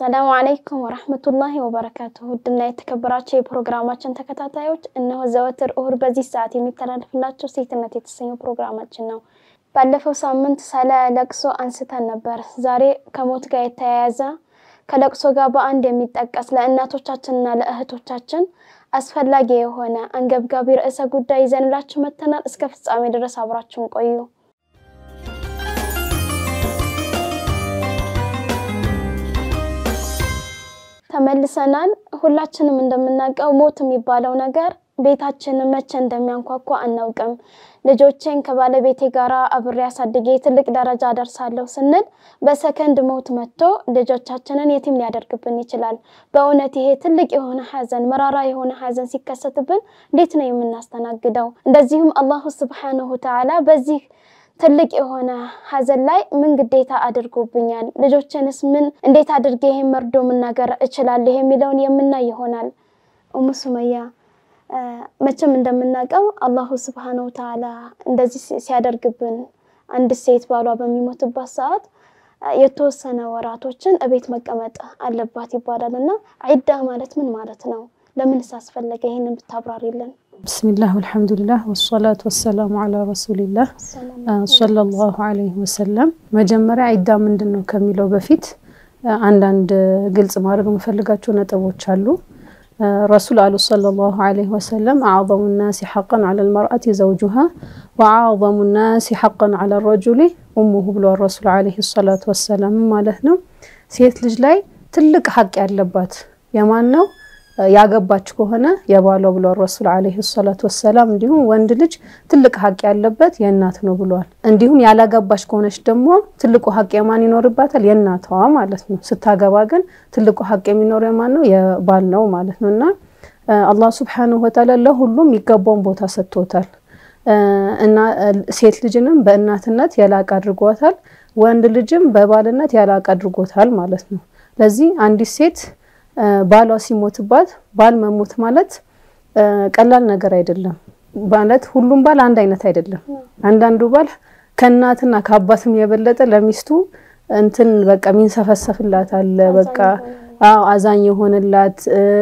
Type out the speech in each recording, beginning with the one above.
አሰላሙ አለይኩም ወረህመቱላሂ ወበረካቱሁ። ውድና የተከበራቸው የፕሮግራማችን ተከታታዮች እነሆ ዘወትር እሁድ በዚህ ሰዓት የሚተላለፍላቸው ሴትነት የተሰኘው ፕሮግራማችን ነው። ባለፈው ሳምንት ስለ ለቅሶ አንስተን ነበር። ዛሬ ከሞት ጋር የተያያዘ ከለቅሶ ጋር በአንድ የሚጠቀስ ለእናቶቻችንና ለእህቶቻችን አስፈላጊ የሆነ አንገብጋቢ ርዕሰ ጉዳይ ይዘንላችሁ መጥተናል። እስከ ፍጻሜ ድረስ አብራችሁን ቆዩ። ተመልሰናል። ሁላችንም እንደምናውቀው ሞት የሚባለው ነገር ቤታችንን መቼ እንደሚያንኳኳ አናውቅም። ልጆቼን ከባለቤቴ ጋር አብሬ አሳድጌ ትልቅ ደረጃ ደርሳለሁ ስንል በሰከንድ ሞት መጥቶ ልጆቻችንን የቲም ሊያደርግብን ይችላል። በእውነት ይሄ ትልቅ የሆነ ሐዘን፣ መራራ የሆነ ሐዘን ሲከሰትብን እንዴት ነው የምናስተናግደው? እንደዚሁም አላሁ ስብሓነሁ ተዓላ በዚህ ትልቅ የሆነ ሐዘን ላይ ምን ግዴታ አድርጎብኛል? ልጆችንስ ምን እንዴት አድርጌ ይሄን መርዶ መናገር እችላለሁ? የሚለውን የምናይ ይሆናል። ኡሙ ሱመያ መቼም እንደምናውቀው አላሁ ስብሓነሁ ተዓላ እንደዚህ ሲያደርግብን አንድ ሴት ባሏ በሚሞትባት ሰዓት የተወሰነ ወራቶችን እቤት መቀመጥ አለባት ይባላል እና ዒዳ ማለት ምን ማለት ነው? ለምንስ አስፈለገ? ይህንን ብታብራሪልን። ብስሚላህ ወልሐምዱሊላህ ወሰላቱ ወሰላሙ አላ ረሱሊላህ ሰለላሁ አለይሂ ወሰለም። መጀመሪያ ዒዳ ምንድን ነው ከሚለው በፊት አንዳንድ ግልጽ ማድረግ የምፈልጋቸው ነጥቦች አሉ። ረሱል አሉ ሰለላሁ አለይሂ ወሰለም አዕዘሙ ናሲ ሐቀን ዐለ ልመርአቲ ዘውጁሃ ወአዕዘሙ ናሲ ሐቀን ዐለ ረጁሊ ኡሙሁ ብሏል ረሱል አለይሂ ሰላቱ ወሰላም ማለት ነው። ሴት ልጅ ላይ ትልቅ ሐቅ ያለባት የማን ነው? ያገባች ከሆነ የባሏ ብሏል ረሱል አለይሂ ሰላቱ ወሰላም። እንዲሁም ወንድ ልጅ ትልቅ ሀቅ ያለበት የእናት ነው ብሏል። እንዲሁም ያላገባች ከሆነች ደግሞ ትልቁ ሀቅ የማን ይኖርባታል? የእናቷ ማለት ነው። ስታገባ ግን ትልቁ ሀቅ የሚኖር የማን ነው? የባል ነው ማለት ነው። እና አላህ ሱብሓነሁ ወተዓላ ለሁሉም የሚገባውን ቦታ ሰጥቶታል። እና ሴት ልጅንም በእናትነት ያላቅ አድርጓታል። ወንድ ልጅም በባልነት ያላቅ አድርጎታል ማለት ነው። ለዚህ አንዲት ሴት ባሏ ሲሞትባት ባል መሞት ማለት ቀላል ነገር አይደለም። ማለት ሁሉም ባል አንድ አይነት አይደለም። አንዳንዱ ባል ከእናትና ከአባትም የበለጠ ለሚስቱ እንትን በቃ ሚንሰፈሰፍላት አለ። በቃ አዎ አዛኝ የሆነላት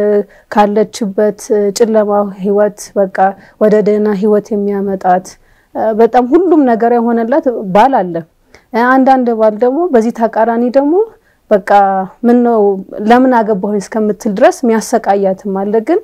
ካለችበት ጨለማ ህይወት በቃ ወደ ደህና ህይወት የሚያመጣት በጣም ሁሉም ነገር የሆነላት ባል አለ። አንዳንድ ባል ደግሞ በዚህ ተቃራኒ ደግሞ በቃ ምን ነው ለምን አገባሁኝ እስከምትል ድረስ የሚያሰቃያትም አለ። ግን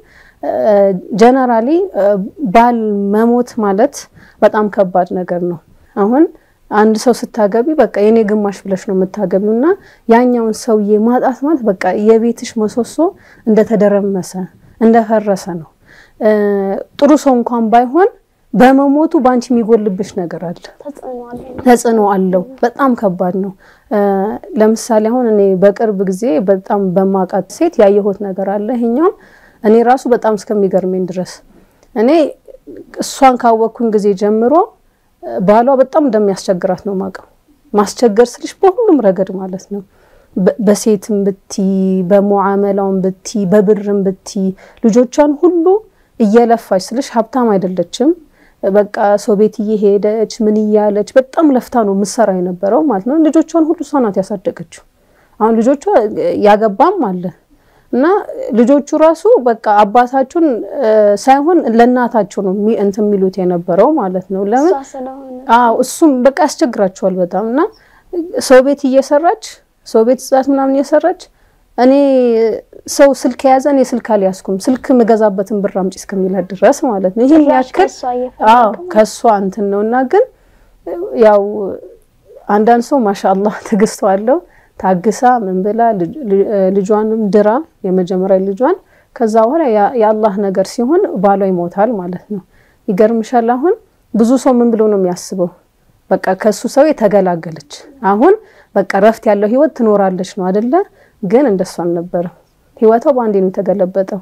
ጀነራሊ ባል መሞት ማለት በጣም ከባድ ነገር ነው። አሁን አንድ ሰው ስታገቢ በቃ የኔ ግማሽ ብለሽ ነው የምታገቢው እና ያኛውን ሰውዬ ማጣት ማለት በቃ የቤትሽ ምሰሶ እንደተደረመሰ እንደፈረሰ ነው። ጥሩ ሰው እንኳን ባይሆን በመሞቱ በአንቺ የሚጎልብሽ ነገር አለ፣ ተጽዕኖ አለው። በጣም ከባድ ነው። ለምሳሌ አሁን እኔ በቅርብ ጊዜ በጣም በማውቃት ሴት ያየሁት ነገር አለ። ይሄኛውም እኔ ራሱ በጣም እስከሚገርመኝ ድረስ እኔ እሷን ካወቅኩኝ ጊዜ ጀምሮ ባሏ በጣም እንደሚያስቸግራት ነው ማውቀው። ማስቸገር ስልሽ በሁሉም ረገድ ማለት ነው። በሴትም ብቲ፣ በሙዓመላውም ብቲ፣ በብርም ብቲ ልጆቿን ሁሉ እየለፋች ስልሽ ሀብታም አይደለችም በቃ ሰው ቤት እየሄደች ምን እያለች በጣም ለፍታ ነው ምሰራ የነበረው ማለት ነው። ልጆቿን ሁሉ እሷ ናት ያሳደገችው። አሁን ልጆቿ ያገባም አለ እና ልጆቹ ራሱ በቃ አባታችሁን ሳይሆን ለእናታቸው ነው እንትን የሚሉት የነበረው ማለት ነው። ለምን? አዎ እሱም በቃ ያስቸግራቸዋል በጣም እና ሰው ቤት እየሰራች ሰው ቤት ጽዳት ምናምን እየሰራች እኔ ሰው ስልክ የያዘ እኔ ስልክ አልያዝኩም ስልክ የምገዛበትን ብር አምጪ እስከሚላት ድረስ ማለት ነው። ይህን ያክል አዎ ከእሷ እንትን ነው እና ግን ያው አንዳንድ ሰው ማሻአላህ ትዕግስቷ አለው ታግሳ ምን ብላ ልጇንም ድራ የመጀመሪያ ልጇን ከዛ በኋላ የአላህ ነገር ሲሆን ባሏ ይሞታል ማለት ነው። ይገርምሻል። አሁን ብዙ ሰው ምን ብሎ ነው የሚያስበው? በቃ ከሱ ሰው የተገላገለች አሁን በቃ ረፍት ያለው ህይወት ትኖራለች ነው አይደለ? ግን እንደሱ አልነበረም። ህይወቷ በአንዴ ነው የተገለበጠው።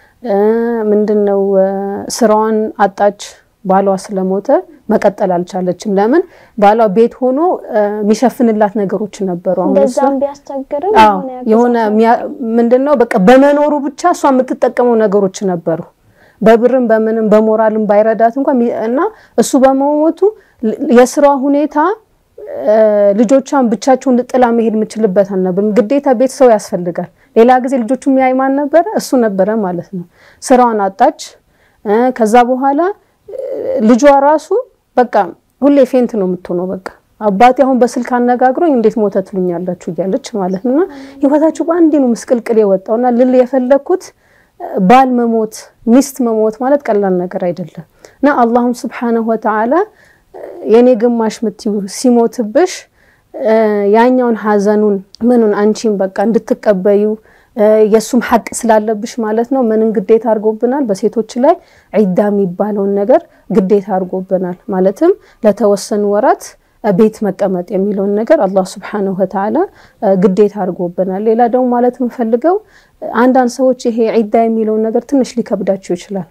ምንድነው ስራዋን አጣች። ባሏ ስለሞተ መቀጠል አልቻለችም። ለምን? ባሏ ቤት ሆኖ የሚሸፍንላት ነገሮች ነበሩ። እንደዛም ቢያስቸግርም የሆነ ምንድነው በቃ በመኖሩ ብቻ እሷ የምትጠቀመው ነገሮች ነበሩ። በብርም በምንም በሞራልም ባይረዳት እንኳን እና እሱ በመሞቱ የስራ ሁኔታ ልጆቿን ብቻቸውን ጥላ መሄድ የምችልበት አልነበርም። ግዴታ ቤተሰብ ያስፈልጋል። ሌላ ጊዜ ልጆቹ የሚያይ ማን ነበረ? እሱ ነበረ ማለት ነው። ስራዋን አጣች። ከዛ በኋላ ልጇ ራሱ በቃ ሁሌ ፌንት ነው የምትሆነው። በቃ አባቴ አሁን በስልክ አነጋግሮኝ እንዴት ሞተ ትሉኛላችሁ እያለች ማለት ነውና ህይወታችሁ በአንዴ ነው ምስቅልቅል የወጣውና ልል የፈለግኩት ባል መሞት ሚስት መሞት ማለት ቀላል ነገር አይደለም እና አላሁም ስብሓነሁ ወተዓላ የኔ ግማሽ ምትዩ ሲሞትብሽ ያኛውን ሀዘኑን ምኑን አንቺን በቃ እንድትቀበዩ የእሱም ሐቅ ስላለብሽ ማለት ነው። ምንን ግዴታ አድርጎብናል? በሴቶች ላይ ዒዳ የሚባለውን ነገር ግዴታ አድርጎብናል። ማለትም ለተወሰኑ ወራት ቤት መቀመጥ የሚለውን ነገር አላህ ስብሓነሁ ወተዓላ ግዴታ አድርጎብናል። ሌላ ደግሞ ማለት የምፈልገው አንዳንድ ሰዎች ይሄ ዒዳ የሚለውን ነገር ትንሽ ሊከብዳቸው ይችላል።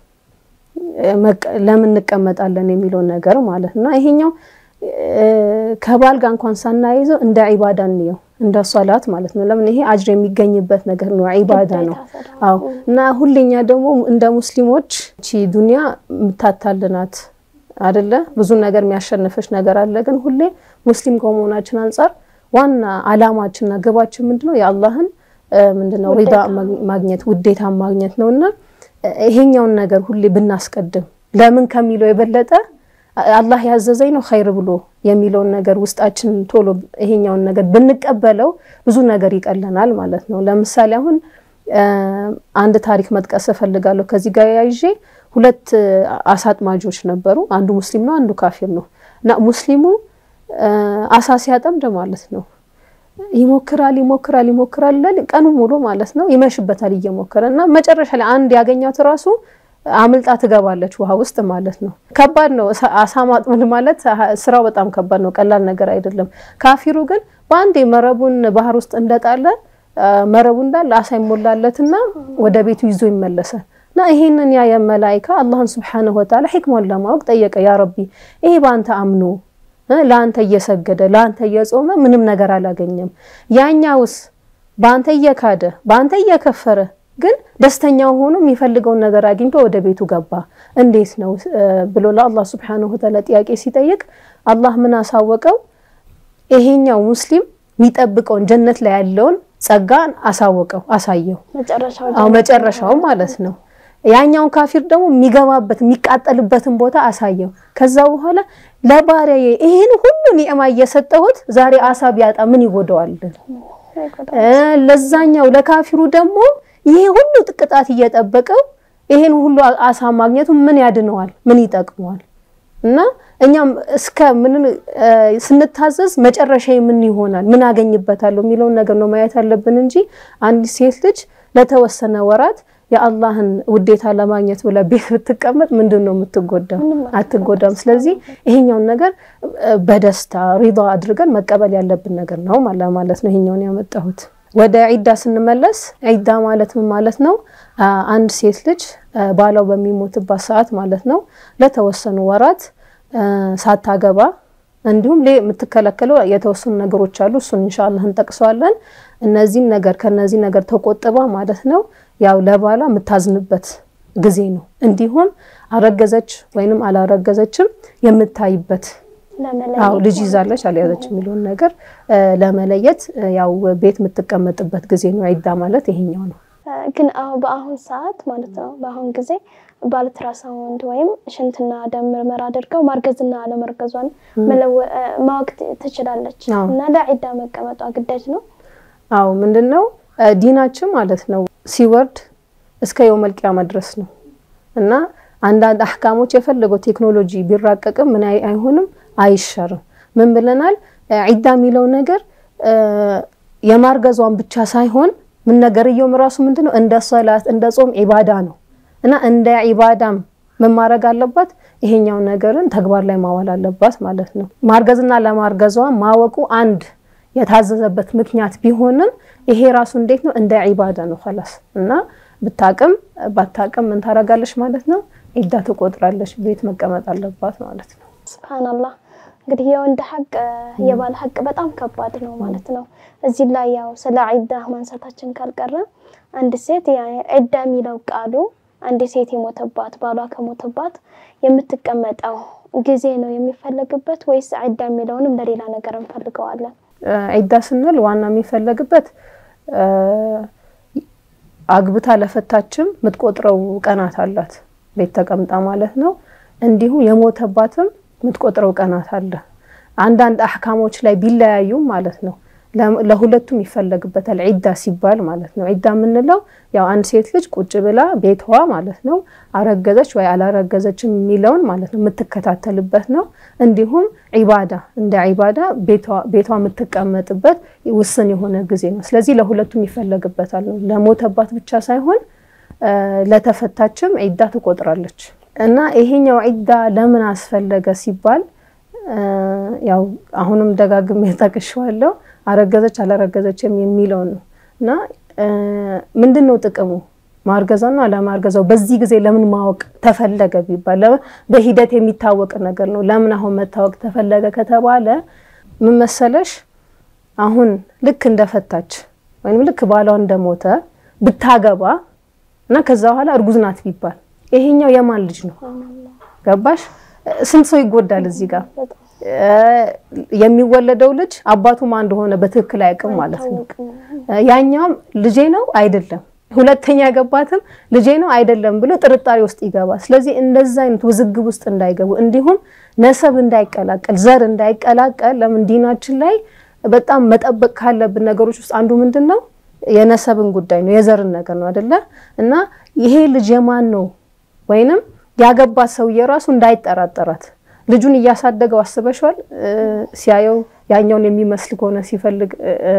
ለምን እንቀመጣለን የሚለውን ነገር ማለት ነው። ይሄኛው ከባል ጋር እንኳን ሳናይዘው እንደ ዒባዳ እንየው እንደ ሶላት ማለት ነው። ለምን ይሄ አጅር የሚገኝበት ነገር ነው፣ ዒባዳ ነው። አዎ እና ሁሌኛ ደግሞ እንደ ሙስሊሞች እቺ ዱንያ የምታታልናት አይደለ? ብዙ ነገር የሚያሸንፈች ነገር አለ። ግን ሁሌ ሙስሊም ከመሆናችን አንጻር ዋና አላማችንና ግባችን ምንድነው? የአላህን ምንድነው ሪዳ ማግኘት ውዴታ ማግኘት ነውና ይሄኛውን ነገር ሁሌ ብናስቀድም ለምን ከሚለው የበለጠ አላህ ያዘዘኝ ነው ኸይር ብሎ የሚለውን ነገር ውስጣችን ቶሎ ይሄኛውን ነገር ብንቀበለው ብዙ ነገር ይቀለናል ማለት ነው። ለምሳሌ አሁን አንድ ታሪክ መጥቀስ እፈልጋለሁ ከዚህ ጋር ያይዤ ሁለት አሳ አጥማጆች ነበሩ። አንዱ ሙስሊም ነው፣ አንዱ ካፊር ነው እና ሙስሊሙ አሳ ሲያጠምድ ማለት ነው ይሞክራል ይሞክራል ይሞክራል ቀኑ ሙሉ ማለት ነው ይመሽበታል እየሞከረ እና መጨረሻ ላይ አንድ ያገኛት ራሱ አምልጣ ትገባለች ውሃ ውስጥ ማለት ነው። ከባድ ነው አሳ ማጥመድ ማለት ስራው በጣም ከባድ ነው፣ ቀላል ነገር አይደለም። ካፊሩ ግን በአንዴ መረቡን ባህር ውስጥ እንደጣለ መረቡ እንዳለ አሳ ይሞላለትና ወደ ቤቱ ይዞ ይመለሳል። እና ይሄንን ያ የመላይካ አላህን ስብሓነሁ ወተዓላ ሒክማን ለማወቅ ጠየቀ። ያ ረቢ ይሄ በአንተ አምኖ ለአንተ እየሰገደ ለአንተ እየጾመ ምንም ነገር አላገኘም። ያኛውስ በአንተ እየካደ በአንተ እየከፈረ ግን ደስተኛው ሆኖ የሚፈልገውን ነገር አግኝቶ ወደ ቤቱ ገባ። እንዴት ነው ብሎ ለአላህ ስብሓነሁ ወተዓላ ጥያቄ ሲጠይቅ አላህ ምን አሳወቀው? ይሄኛው ሙስሊም የሚጠብቀውን ጀነት ላይ ያለውን ጸጋን አሳወቀው፣ አሳየው። አዎ መጨረሻው ማለት ነው። ያኛውን ካፊር ደግሞ የሚገባበት የሚቃጠልበትን ቦታ አሳየው። ከዛ በኋላ ለባሪያዬ ይሄን ሁሉ ኒዕማ እየሰጠሁት ዛሬ አሳ ቢያጣ ምን ይጎደዋል? ለዛኛው ለካፊሩ ደግሞ ይሄ ሁሉ ጥቅጣት እየጠበቀው ይሄን ሁሉ አሳ ማግኘቱ ምን ያድነዋል? ምን ይጠቅመዋል? እና እኛም እስከ ምን ስንታዘዝ መጨረሻ ምን ይሆናል? ምን አገኝበታለሁ የሚለውን ነገር ነው ማየት ያለብን እንጂ አንዲት ሴት ልጅ ለተወሰነ ወራት የአላህን ውዴታ ለማግኘት ብላ ቤት ብትቀመጥ ምንድን ነው የምትጎዳው? አትጎዳም። ስለዚህ ይሄኛውን ነገር በደስታ ሪዳ አድርገን መቀበል ያለብን ነገር ነው ማለት ነው። ይሄኛውን ያመጣሁት ወደ ዒዳ ስንመለስ ዒዳ ማለት ምን ማለት ነው? አንድ ሴት ልጅ ባሏ በሚሞትባት ሰዓት ማለት ነው ለተወሰኑ ወራት ሳታገባ እንዲሁም የምትከለከለው የተወሰኑ ነገሮች አሉ። እሱን ኢንሻአላህ እንጠቅሰዋለን። እነዚህን ነገር ከነዚህ ነገር ተቆጥባ ማለት ነው ያው ለባሏ የምታዝንበት ጊዜ ነው። እንዲሁም አረገዘች ወይንም አላረገዘችም የምታይበት አው ልጅ ይዛለች አልያዘች የሚለውን ነገር ለመለየት ያው ቤት የምትቀመጥበት ጊዜ ነው። ዒዳ ማለት ይሄኛው ነው። ግን በአሁን ሰዓት ማለት ነው በአሁን ጊዜ በአልትራሳውንድ ወይም ሽንትና ደም ምርመራ አድርገው ማርገዝና አለመርገዟን ማወቅ ትችላለች እና ለዒዳ መቀመጧ ግዳጅ ነው። አው ምንድነው ዲናችን ማለት ነው ሲወርድ እስከ የውመል ቂያማ ድረስ ነው እና አንዳንድ አህካሞች የፈለገው ቴክኖሎጂ ቢራቀቅም ምን አይሆንም አይሻርም። ምን ብለናል? ዒዳ የሚለው ነገር የማርገዟን ብቻ ሳይሆን ምን ነገርየውም ራሱ ምንድነው እንደ ሶላት እንደ ጾም ዒባዳ ነው እና እንደ ዒባዳም ምን ማድረግ አለባት? ይሄኛው ነገርን ተግባር ላይ ማዋል አለባት ማለት ነው። ማርገዝና ለማርገዟ ማወቁ አንድ የታዘዘበት ምክንያት ቢሆንም ይሄ ራሱ እንዴት ነው እንደ ዒባዳ ነው ኸላስ እና ብታቅም ባታቅም ምን ታረጋለች ማለት ነው ዒዳ ትቆጥራለች። ቤት መቀመጥ አለባት ማለት ነው። ስብሓንላህ እንግዲህ የወንድ ሐቅ የባል ሐቅ በጣም ከባድ ነው ማለት ነው። እዚህ ላይ ያው ስለ ዒዳ ማንሳታችን ካልቀረ አንድ ሴት ዒዳ የሚለው ቃሉ አንድ ሴት የሞተባት ባሏ ከሞተባት የምትቀመጠው ጊዜ ነው የሚፈለግበት ወይስ ዒዳ የሚለውንም ለሌላ ነገር እንፈልገዋለን? ዒዳ ስንል ዋና የሚፈለግበት አግብታ ለፈታችም የምትቆጥረው ቀናት አላት፣ ቤት ተቀምጣ ማለት ነው። እንዲሁም የሞተባትም የምትቆጥረው ቀናት አለ። አንዳንድ አህካሞች ላይ ቢለያዩም ማለት ነው ለሁለቱም ይፈለግበታል ዒዳ ሲባል ማለት ነው። ዒዳ የምንለው ያው አንድ ሴት ልጅ ቁጭ ብላ ቤቷ ማለት ነው አረገዘች ወይ አላረገዘችም የሚለውን ማለት ነው የምትከታተልበት ነው። እንዲሁም ዒባዳ እንደ ዒባዳ ቤቷ የምትቀመጥበት ውስን የሆነ ጊዜ ነው። ስለዚህ ለሁለቱም ይፈለግበታል ነው። ለሞተባት ብቻ ሳይሆን ለተፈታችም ዒዳ ትቆጥራለች። እና ይሄኛው ዒዳ ለምን አስፈለገ ሲባል ያው አሁንም ደጋግሜ ጠቅሼዋለሁ አረገዘች አላረገዘችም የሚለው ነው። እና ምንድን ነው ጥቅሙ ማርገዛው ነው አለማርገዛው በዚህ ጊዜ ለምን ማወቅ ተፈለገ ቢባል በሂደት የሚታወቅ ነገር ነው። ለምን አሁን መታወቅ ተፈለገ ከተባለ ምን መሰለሽ አሁን ልክ እንደፈታች ወይም ልክ ባሏ እንደሞተ ብታገባ እና ከዛ በኋላ እርጉዝ ናት ቢባል ይሄኛው የማን ልጅ ነው? ገባሽ? ስንት ሰው ይጎዳል እዚህ ጋር የሚወለደው ልጅ አባቱ ማን እንደሆነ በትክክል አያውቅም ማለት ነው። ያኛውም ልጄ ነው አይደለም፣ ሁለተኛ ያገባትም ልጄ ነው አይደለም ብሎ ጥርጣሬ ውስጥ ይገባል። ስለዚህ እንደዛ አይነት ውዝግብ ውስጥ እንዳይገቡ እንዲሁም ነሰብ እንዳይቀላቀል፣ ዘር እንዳይቀላቀል ለምን ዲናችን ላይ በጣም መጠበቅ ካለብን ነገሮች ውስጥ አንዱ ምንድን ነው የነሰብን ጉዳይ ነው፣ የዘርን ነገር ነው አይደለ? እና ይሄ ልጅ የማን ነው ወይንም ያገባት ሰውዬ ራሱ እንዳይጠራጠራት ልጁን እያሳደገው አስበሽዋል። ሲያየው ያኛውን የሚመስል ከሆነ ሲፈልግ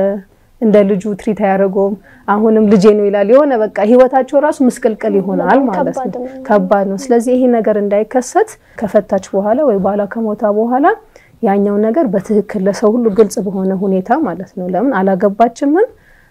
እንደ ልጁ ትሪት አያደርገውም። አሁንም ልጄ ነው ይላል። የሆነ በቃ ህይወታቸው ራሱ ምስቅልቅል ይሆናል ማለት ነው። ከባድ ነው። ስለዚህ ይሄ ነገር እንዳይከሰት ከፈታች በኋላ ወይ ባሏ ከሞታ በኋላ ያኛው ነገር በትክክል ለሰው ሁሉ ግልጽ በሆነ ሁኔታ ማለት ነው። ለምን አላገባችምም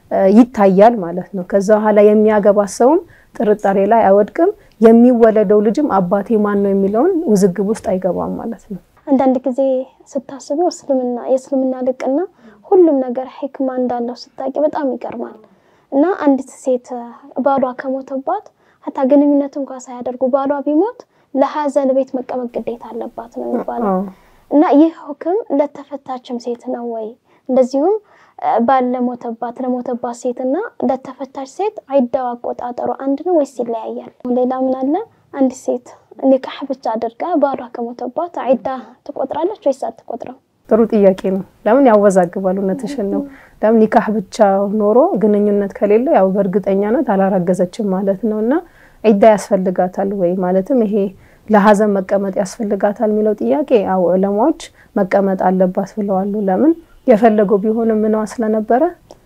ይታያል ማለት ነው። ከዛ በኋላ የሚያገባት ሰውም ጥርጣሬ ላይ አይወድቅም። የሚወለደው ልጅም አባቴ ማን ነው የሚለውን ውዝግብ ውስጥ አይገባም ማለት ነው። አንዳንድ ጊዜ ስታስቢው እስልምና የእስልምና ልቅና ሁሉም ነገር ሕክማ እንዳለው ስታቂ በጣም ይገርማል። እና አንዲት ሴት ባሏ ከሞተባት ሀታ ግንኙነት እንኳ ሳያደርጉ ባሏ ቢሞት ለሀዘን ቤት መቀመጥ ግዴታ አለባት ነው የሚባለው። እና ይህ ሁክም ለተፈታችም ሴት ነው ወይ? እንደዚሁም ባል ለሞተባት ለሞተባት ሴት እና ለተፈታች ሴት ዒዳው አቆጣጠሩ አንድ ነው ወይስ ይለያያል? ሌላ ምን አለ? አንዲት ሴት ኒካህ ብቻ አድርጋ ባሏ ከሞተባት ዒዳ ትቆጥራለች ወይስ አትቆጥረም? ጥሩ ጥያቄ ነው። ለምን ያወዛግባል? እውነትሽን ነው። ለምን ኒካህ ብቻ ኖሮ ግንኙነት ከሌለ ያው በእርግጠኛነት አላረገዘችም ማለት ነው እና ዒዳ ያስፈልጋታል ወይ ማለትም ይሄ ለሀዘን መቀመጥ ያስፈልጋታል የሚለው ጥያቄ ያው ዑለማዎች መቀመጥ አለባት ብለዋሉ። ለምን የፈለገው ቢሆንም ምኗ ስለነበረ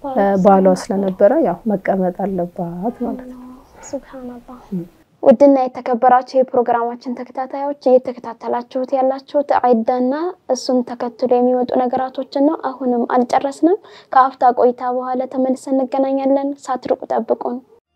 ባሏ ስለነበረ ያው መቀመጥ አለባት ማለት ነው። ሱብሃንአላህ። ውድና የተከበራችሁ የፕሮግራማችን ተከታታዮች እየተከታተላችሁት ያላችሁት ዒዳና እሱን ተከትሎ የሚመጡ ነገራቶችን ነው። አሁንም አልጨረስንም። ከአፍታ ቆይታ በኋላ ተመልሰን እንገናኛለን። ሳትርቁ ጠብቁን።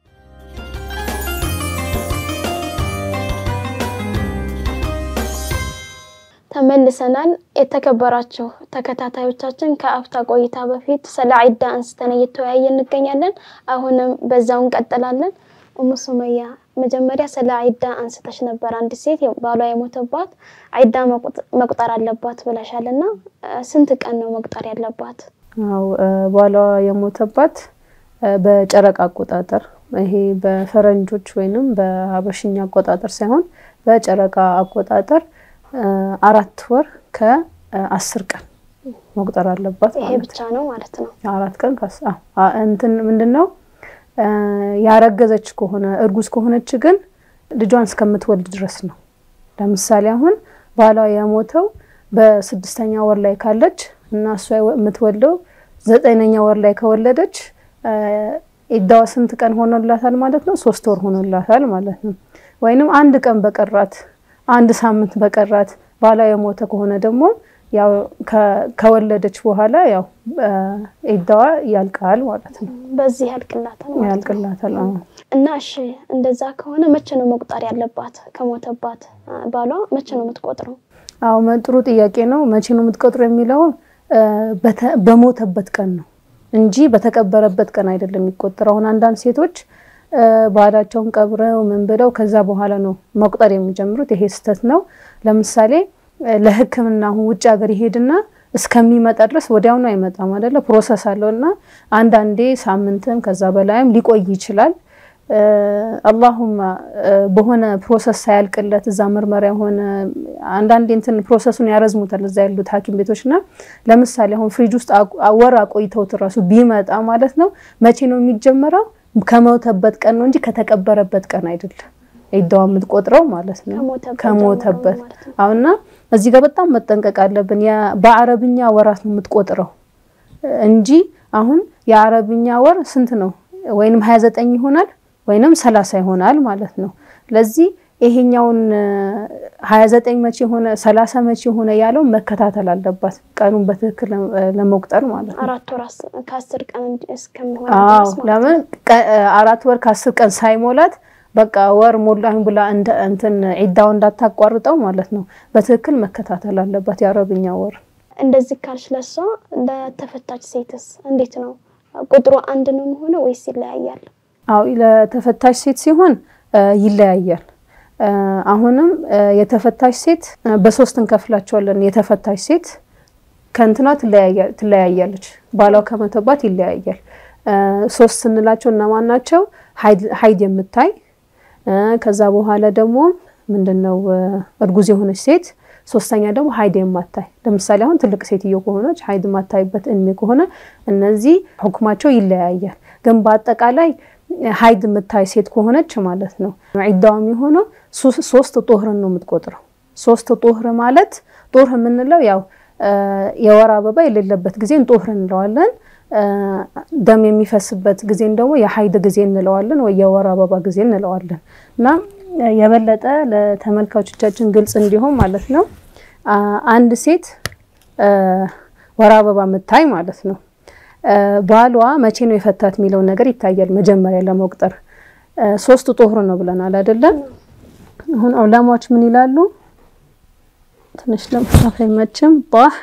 ተመልሰናል። የተከበራችሁ ተከታታዮቻችን ከአፍታ ቆይታ በፊት ስለ ዒዳ አንስተን እየተወያየ እንገኛለን። አሁንም በዛው እንቀጥላለን። ኡሙ ሱመያ መጀመሪያ ስለ ዒዳ አንስተሽ ነበር። አንዲት ሴት ባሏ የሞተባት ዒዳ መቁጠር አለባት ብለሻል እና ስንት ቀን ነው መቁጠር ያለባት? አው ባሏ የሞተባት በጨረቃ አቆጣጠር ይሄ በፈረንጆች ወይንም በሀበሽኛ አቆጣጠር ሳይሆን በጨረቃ አቆጣጠር አራት ወር ከአስር ቀን መቁጠር አለባት። ይሄ ብቻ ነው ማለት ነው። አራት ቀን እንትን ምንድን ነው ያረገዘች ከሆነ እርጉዝ ከሆነች ግን ልጇን እስከምትወልድ ድረስ ነው። ለምሳሌ አሁን ባሏ የሞተው በስድስተኛ ወር ላይ ካለች እና እሷ የምትወልደው ዘጠነኛ ወር ላይ ከወለደች ዒዳዋ ስንት ቀን ሆኖላታል ማለት ነው? ሶስት ወር ሆኖላታል ማለት ነው። ወይንም አንድ ቀን በቀራት አንድ ሳምንት በቀራት ባሏ የሞተ ከሆነ ደግሞ ያው ከወለደች በኋላ ያው ዒዳዋ ያልቃል ማለት ነው። በዚህ ያልቅላታል ማለት ነው። ያልቅላታል። አዎ። እና እሺ እንደዛ ከሆነ መቼ ነው መቁጠር ያለባት? ከሞተባት ባሏ መቼ ነው የምትቆጥረው? አዎ ጥሩ ጥያቄ ነው። መቼ ነው የምትቆጥሩ የሚለው በሞተበት ቀን ነው እንጂ በተቀበረበት ቀን አይደለም የሚቆጠረው። አሁን አንዳንድ ሴቶች ባላቸውን ቀብረው ምን ብለው ከዛ በኋላ ነው መቁጠር የሚጀምሩት። ይሄ ስህተት ነው። ለምሳሌ ለሕክምና አሁን ውጭ ሀገር ይሄድና እስከሚመጣ ድረስ ወዲያውኑ አይመጣም አይደለ? ፕሮሰስ አለው እና አንዳንዴ ሳምንትም ከዛ በላይም ሊቆይ ይችላል። አላሁማ በሆነ ፕሮሰስ ሳያልቅለት እዛ ምርመራ የሆነ አንዳንዴ እንትን ፕሮሰሱን ያረዝሙታል እዛ ያሉት ሐኪም ቤቶችና ለምሳሌ አሁን ፍሪጅ ውስጥ ወር አቆይተውት እራሱ ቢመጣ ማለት ነው መቼ ነው የሚጀመረው? ከሞተበት ቀን ነው እንጂ ከተቀበረበት ቀን አይደለም። ዒዳዋ የምትቆጥረው ማለት ነው ከሞተበት። አሁንና እዚህ ጋር በጣም መጠንቀቅ አለብን። በአረብኛ ወራት ነው የምትቆጥረው እንጂ አሁን የአረብኛ ወር ስንት ነው? ወይንም 29 ይሆናል ወይንም 30 ይሆናል ማለት ነው። ለዚህ ይሄኛውን 29 መቼ ሆነ 30 መቼ ሆነ ያለው መከታተል አለባት ቀኑን በትክክል ለመቁጠር ማለት ነው። አራት ወር ከአስር ቀን እስከሚሆን አዎ ለምን አራት ወር ከአስር ቀን ሳይሞላት በቃ ወር ሞላኝ ብላ እንትን ዒዳው እንዳታቋርጠው ማለት ነው። በትክክል መከታተል አለባት የአረብኛ ወር። እንደዚህ ካልሽ ለሷ ለተፈታች ሴትስ እንዴት ነው ቁጥሩ አንድ ነው የሚሆነው ወይስ ይለያያል? አዎ ለተፈታች ሴት ሲሆን ይለያያል። አሁንም የተፈታች ሴት በሶስት እንከፍላቸዋለን። የተፈታች ሴት ከእንትኗ ትለያያለች፣ ባሏ ከመተባት ይለያያል። ሶስት ስንላቸው እነማን ናቸው? ሀይድ የምታይ ከዛ በኋላ ደግሞ ምንድነው እርጉዝ የሆነች ሴት ሶስተኛ ደግሞ ሀይድ የማታይ ለምሳሌ አሁን ትልቅ ሴትዮ ከሆነች ሀይድ የማታይበት እድሜ ከሆነ እነዚህ ሁክማቸው ይለያያል። ግን በአጠቃላይ ሀይድ የምታይ ሴት ከሆነች ማለት ነው ዒዳዋ የሚሆነው ሶስት ጦህርን ነው የምትቆጥረው። ሶስት ጦህር ማለት ጦህር የምንለው ያው የወር አበባ የሌለበት ጊዜን ጦህር እንለዋለን። ደም የሚፈስበት ጊዜን ደግሞ የሀይድ ጊዜ እንለዋለን ወይ የወር አበባ ጊዜ እንለዋለን እና የበለጠ ለተመልካቾቻችን ግልጽ እንዲሆን ማለት ነው አንድ ሴት ወር አበባ የምታይ ማለት ነው ባሏ መቼ ነው የፈታት የሚለውን ነገር ይታያል። መጀመሪያ ለመቁጠር ሶስት ጦህር ነው ብለናል አይደለም? አሁን ዑለማዎች ምን ይላሉ? ትንሽ ለመጻፍ አይመችም። ጣህ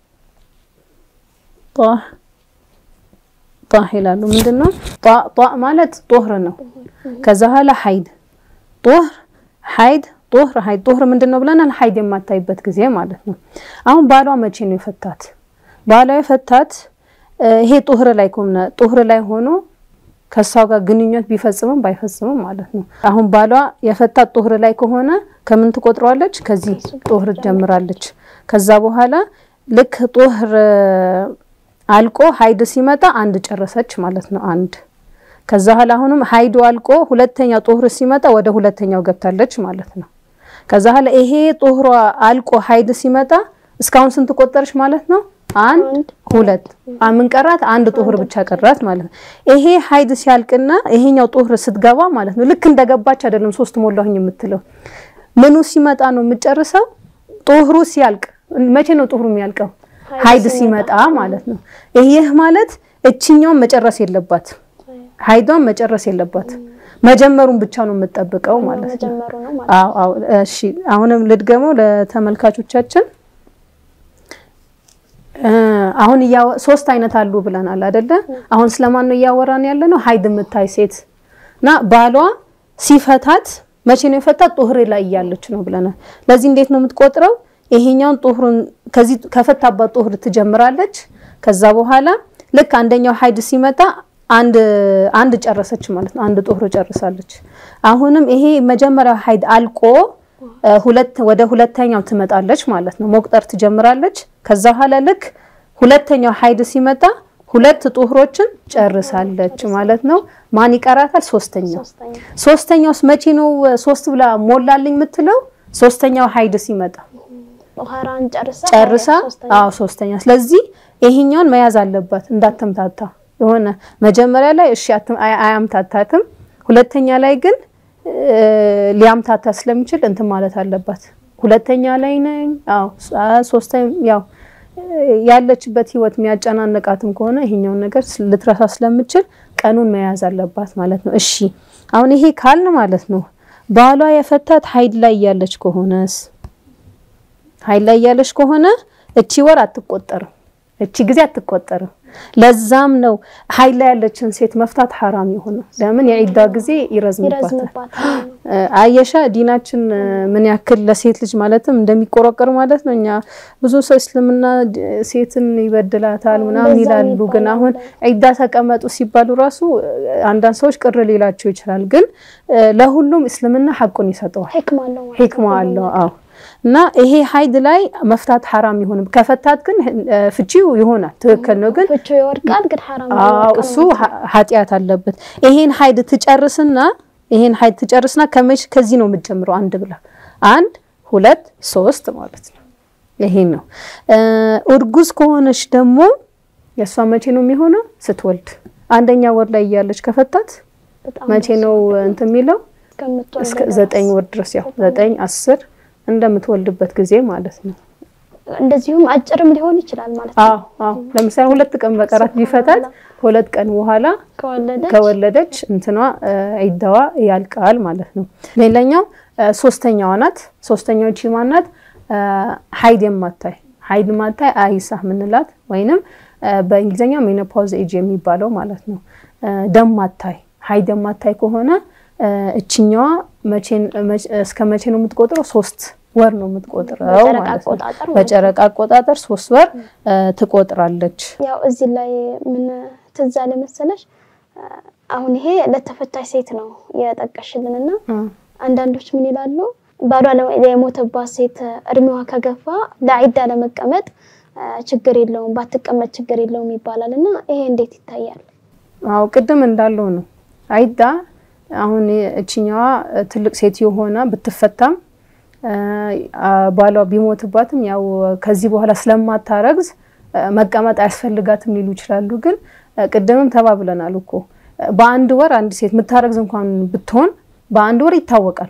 ጣህ ጣህ ይላሉ። ምንድነው ጣ ማለት ጦህር ነው። ከዛ ኋላ ሀይድ ጦህር ሀይድ ጦህር ሀይድ ጦህር ምንድነው ብለናል? ሀይድ የማታይበት ጊዜ ማለት ነው። አሁን ባሏ መቼ ነው የፈታት? ባሏ የፈታት ይሄ ጦህር ላይ ከሆነ ጦህር ላይ ሆኖ ከሷ ጋር ግንኙነት ቢፈጽምም ባይፈጽምም ማለት ነው። አሁን ባሏ የፈታት ጦህር ላይ ከሆነ ከምን ትቆጥረዋለች? ከዚህ ጦህር ጀምራለች። ከዛ በኋላ ልክ ጦህር አልቆ ሀይድ ሲመጣ አንድ ጨረሰች ማለት ነው። አንድ ከዛ ኋላ አሁንም ሀይዱ አልቆ ሁለተኛ ጦህር ሲመጣ ወደ ሁለተኛው ገብታለች ማለት ነው። ከዛ ኋላ ይሄ ጦህሯ አልቆ ሀይድ ሲመጣ እስካሁን ስንት ቆጠረች ማለት ነው? አንድ ሁለት ምን ቀራት? አንድ ጦህር ብቻ ቀራት ማለት ነው። ይሄ ሀይድ ሲያልቅና ይሄኛው ጦህር ስትገባ ማለት ነው ልክ እንደገባች አይደለም ሶስት ሞላሁኝ የምትለው ምኑ ሲመጣ ነው የምጨርሰው? ጦህሩ ሲያልቅ። መቼ ነው ጦህሩ የሚያልቀው? ሀይድ ሲመጣ ማለት ነው። ይህ ማለት እችኛውን መጨረስ የለባት ሀይዷን መጨረስ የለባት መጀመሩን ብቻ ነው የምጠብቀው ማለት ነው። አዎ አዎ። እሺ አሁንም ልድገመው ለተመልካቾቻችን አሁን ሶስት አይነት አሉ ብለናል አይደለ? አሁን ስለማን ነው እያወራን ያለ ነው? ሀይድ የምታይ ሴት እና ባሏ ሲፈታት መቼ ነው የፈታት? ጦህር ላይ እያለች ነው ብለናል። ለዚህ እንዴት ነው የምትቆጥረው? ይሄኛውን ጦህሩን ከዚህ ከፈታባት ጦህር ትጀምራለች። ከዛ በኋላ ልክ አንደኛው ሀይድ ሲመጣ አንድ አንድ ጨረሰች ማለት ነው። አንድ ጦህር ጨርሳለች። አሁንም ይሄ መጀመሪያው ሀይድ አልቆ ሁለት ወደ ሁለተኛው ትመጣለች ማለት ነው። መቁጠር ትጀምራለች። ከዛ በኋላ ልክ ሁለተኛው ሀይድ ሲመጣ ሁለት ጦህሮችን ጨርሳለች ማለት ነው። ማን ይቀራታል? ሶስተኛው። ሶስተኛውስ መቼ ነው ሶስት ብላ ሞላልኝ የምትለው? ሶስተኛው ሀይድ ሲመጣ ጨርሳ፣ አዎ ሶስተኛ። ስለዚህ ይሄኛውን መያዝ አለባት እንዳትምታታ። የሆነ መጀመሪያ ላይ እሺ አያምታታትም፣ ሁለተኛ ላይ ግን ሊያምታታ ስለሚችል እንትን ማለት አለባት። ሁለተኛ ላይ ነኝ፣ አዎ ሶስተኛ ያው ያለችበት ህይወት የሚያጨናንቃትም ከሆነ ይሄኛውን ነገር ልትረሳ ስለምችል ቀኑን መያዝ አለባት ማለት ነው። እሺ አሁን ይሄ ካልን ማለት ነው ባሏ የፈታት ሀይድ ላይ እያለች ከሆነስ ሀይድ ላይ እያለች ከሆነ እቺ ወር አትቆጠርም። እቺ ጊዜ አትቆጠርም። ለዛም ነው ሀይል ላይ ያለችን ሴት መፍታት ሐራም የሆነ ለምን የዒዳ ጊዜ ይረዝምባታል። ይረዝምባታል። አየሻ ዲናችን ምን ያክል ለሴት ልጅ ማለትም እንደሚቆረቀር ማለት ነው። እኛ ብዙ ሰው እስልምና ድ- ሴትን ይበድላታል ምናምን እንደዛ ይላሉ። ግን ይባላል። አሁን ዒዳ ተቀመጡ ሲባሉ ራሱ አንዳንድ ሰዎች ቅር ሊላቸው ይችላል። ግን ለሁሉም እስልምና ሐቁን ይሰጠዋል። ሕክማ አለው ማለት ሂክማ ነው። አለው። አዎ እና ይሄ ሀይድ ላይ መፍታት ሐራም ይሆንም። ከፈታት ግን እ፣ ፍቺው ይሆናል። ትክክል ነው ግን ፍቺው ይወርቃል፣ ግን ሐራም ነው አዎ ይወርቃል እሱ ማለት ነው። ሀ- ኃጢአት አለበት። ይሄን ሀይድ ትጨርስና ይሄን ሀይድ ትጨርስና ከመሽ ከዚህ ነው የምትጀምረው። አንድ ብላ አንድ ሁለት ሶስት ማለት ነው። ይሄን ነው እ፣ እርጉዝ ከሆነች ደግሞ የእሷ መቼ ነው የሚሆነው? ስትወልድ አንደኛ ወር ላይ እያለች ከፈታት በጣም መቼ ነው እንትን የሚለው? እስከምትወልድ እስከ ድረስ። ዘጠኝ ወር ድረስ ያው ዘጠኝ አስር እንደምትወልድበት ጊዜ ማለት ነው። እንደዚሁም አጭርም ሊሆን ይችላል ማለት ነው። አዎ አዎ። ለምሳሌ ሁለት ቀን በቀራት ቢፈታት ሁለት ቀን በኋላ ከወለደች ከወለደች እንትኗ እ፣ ዒዳዋ ያልቃል ማለት ነው። ሌላኛው እ፣ ሶስተኛዋ ናት። ሶስተኛው ቺ ማናት? እ፣ ሀይድ የማታይ ሀይድ ማታይ አይሳ ምንላት ወይንም እ፣ በእንግሊዝኛ ሜኖፓውዝ ኤጅ የሚባለው ማለት ነው። እ፣ ደም ማታይ ሀይድ የማታይ ከሆነ እ፣ እችኛዋ መቼን መቼ- እስከ መቼ ነው የምትቆጥረው? ሶስት ወር ነው የምትቆጥረው በጨረቃ ማለት ነው። አቆጣጠር ማለት ነው። በጨረቃ አቆጣጠር ሶስት ወር እ፣ ትቆጥራለች። ያው እዚህ ላይ ምን ትዝ አለ መሰለሽ፣ አሁን ይሄ ለተፈታሽ ሴት ነው የጠቀሽልንና አንዳንዶች ምን ይላሉ ባሏ ለ- የሞተባት ሴት እድሜዋ ከገፋ ለዒዳ ለመቀመጥ አ፣ ችግር የለውም ባትቀመጥ ችግር የለውም ይባላል እና ይሄ እንዴት ይታያል? አዎ ቅድም እንዳለው ነው። ዒዳ አሁን እችኛዋ ትልቅ ሴት የሆነ ብትፈታም አ፣ ባሏ ቢሞትባትም ያው ከዚህ በኋላ ስለማታረግዝ አ፣ መቀመጥ አያስፈልጋትም ሊሉ ይችላሉ። ግን አ፣ ቅድምም ተባብለናል እኮ በአንድ ወር አንድ ሴት የምታረግዝ እንኳን ብትሆን በአንድ ወር ይታወቃል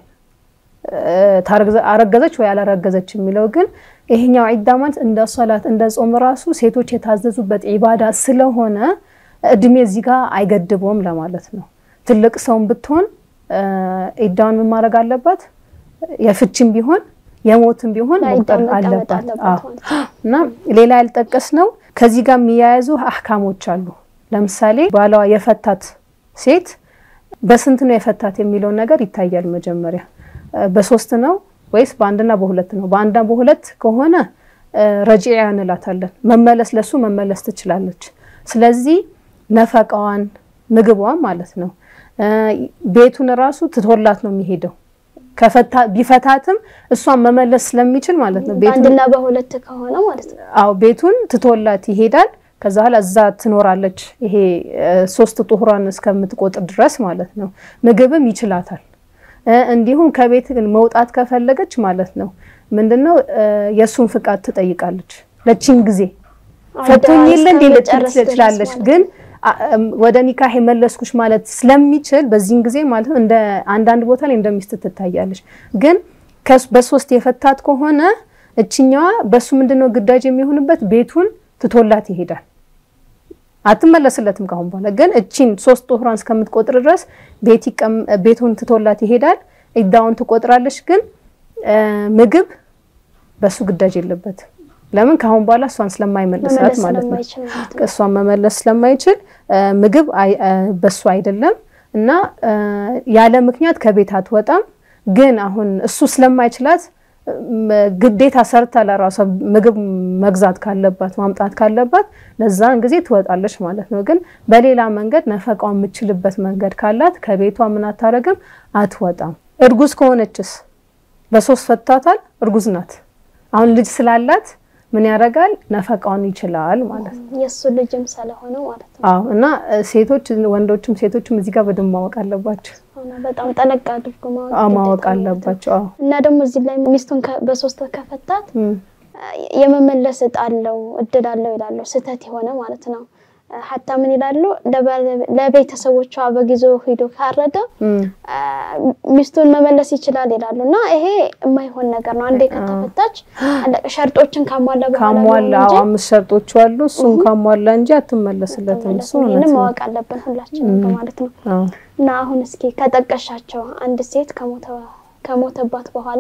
ታረግዘ- አረገዘች ወይ አላረገዘች የሚለው ግን ይሄኛው ዒዳ ማለት እንደ ሶላት እንደ ጾም ራሱ ሴቶች የታዘዙበት ዒባዳ ስለሆነ እድሜ እዚህ ጋር አይገድበውም ለማለት ነው። ትልቅ ሰውም ብትሆን እ፣ ዒዳውን ምን ማድረግ አለባት? የፍችም ቢሆን የሞትም ቢሆን ለዒዳ መቁጠር መቀመጥ አለባት። አለባት አዎ። ማለት ነው። እና ሌላ ያልጠቀስ ነው ከዚህ ጋር የሚያያዙ አህካሞች አሉ። ለምሳሌ ባሏ የፈታት ሴት በስንት ነው የፈታት የሚለውን ነገር ይታያል። መጀመሪያ እ፣ በሶስት ነው ወይስ በአንድና በሁለት ነው? በአንድና በሁለት ከሆነ እ፣ ረጂዓ እንላታለን። መመለስ ለሱ መመለስ ትችላለች። ስለዚህ ነፈቃዋን ምግቧን ማለት ነው እ፣ ቤቱን ራሱ ትቶላት ነው የሚሄደው ከፈታ ቢፈታትም እሷን መመለስ ስለሚችል ማለት ነው ቤቱን በአንድና በሁለት ከሆነ ማለት ነው። አዎ ቤቱን ትቶላት ይሄዳል። ከዛ በኋላ እዛ ትኖራለች። ይሄ እ፣ ሶስት ጡሁሯን እስከምትቆጥር ድረስ ማለት ነው። ምግብም ይችላታል። እ፣ እንዲሁም ከቤት ግን መውጣት ከፈለገች ማለት ነው ምንድነው እ፣ የእሱን ፍቃድ ትጠይቃለች። ለቺን ጊዜ ፈቶኝ የለ እንዴ ልትል እስከምጨርስ ድረስ ትችላለች። ማለት ግን አ- እም፣ ወደ ኒካህ የመለስኩሽ ማለት ስለሚችል በዚህን ጊዜ ማለት ነው እንደ አንዳንድ ቦታ ላይ እንደሚስት ትታያለች። ግን ከስ- በሶስት የፈታት ከሆነ እችኛዋ በሱ ምንድነው ግዳጅ የሚሆንበት ቤቱን ትቶላት ይሄዳል። አትመለስለትም ካሁን በኋላ ግን እቺን ሶስት ጦህሯን እስከምትቆጥር ድረስ ቤት ይቀም ቤቱን ትቶላት ይሄዳል። ኢዳውን ትቆጥራለች። ግን እ፣ ምግብ በሱ ግዳጅ የለበትም። ለምን ካሁን በኋላ እሷን ስለማይመልሳት መመለስ ማለት ነው። ስለማይችል ማለት ነው። እሷን መመለስ ስለማይችል እ፣ ምግብ አይ- እ፣ በሱ አይደለም እና እ፣ ያለ ምክንያት ከቤት አትወጣም። ግን አሁን እሱ ስለማይችላት እም፣ ግዴታ ሰርታ ለራሷ ምግብ መግዛት ካለባት ማምጣት ካለባት ለዛን ጊዜ ትወጣለች ማለት ነው። ግን በሌላ መንገድ ነፈቃው የምችልበት መንገድ ካላት ከቤቷ ምን አታረግም፣ አትወጣም። እርጉዝ ከሆነችስ በሶስት ፈታታል። እርጉዝ ናት። አሁን ልጅ ስላላት ምን ያደርጋል? ነፈቃውን ይችላል ማለት ነው። የእሱ ልጅም ስለሆነ ማለት ነው። አዎ እና እ፣ ሴቶች ወንዶችም ሴቶችም እዚህ ጋር በደንብ ማወቅ አለባቸው። እና በጣም ጠለቅ አድርጎ ማወቅ አዎ ማወቅ ግዴታ ነው ማለት ነው። አለባቸው። አዎ እና ደግሞ እዚህ ላይ ሚስቱን ከ- በሶስት ከፈታት እም፣ የመመለስ እጣ አለው እድል አለው ይላሉ። ስህተት የሆነ ማለት ነው። ሀታ ምን ይላሉ ለባለ- ለቤተሰቦቿ በጊዜው ሂዶ ካረደ እም፣ አ፣ ሚስቱን መመለስ ይችላል ይላሉ። እና ይሄ የማይሆን ነገር ነው። አንዴ ከተፈታች አለቀ። ሸርጦችን ካሟላ በኋላ ነው ካሟላ እንጂ አዎ አምስት ሸርጦች አሉ። እሱን ካሟላ እንጂ አትመለስለትም። እሱ እውነት ይህንን ነው። ማወቅ አለብን ሁላችንም በማለት ነው። አዎ እና አሁን እስኪ ከጠቀሻቸው አንድ ሴት ከሞተ ከሞተባት በኋላ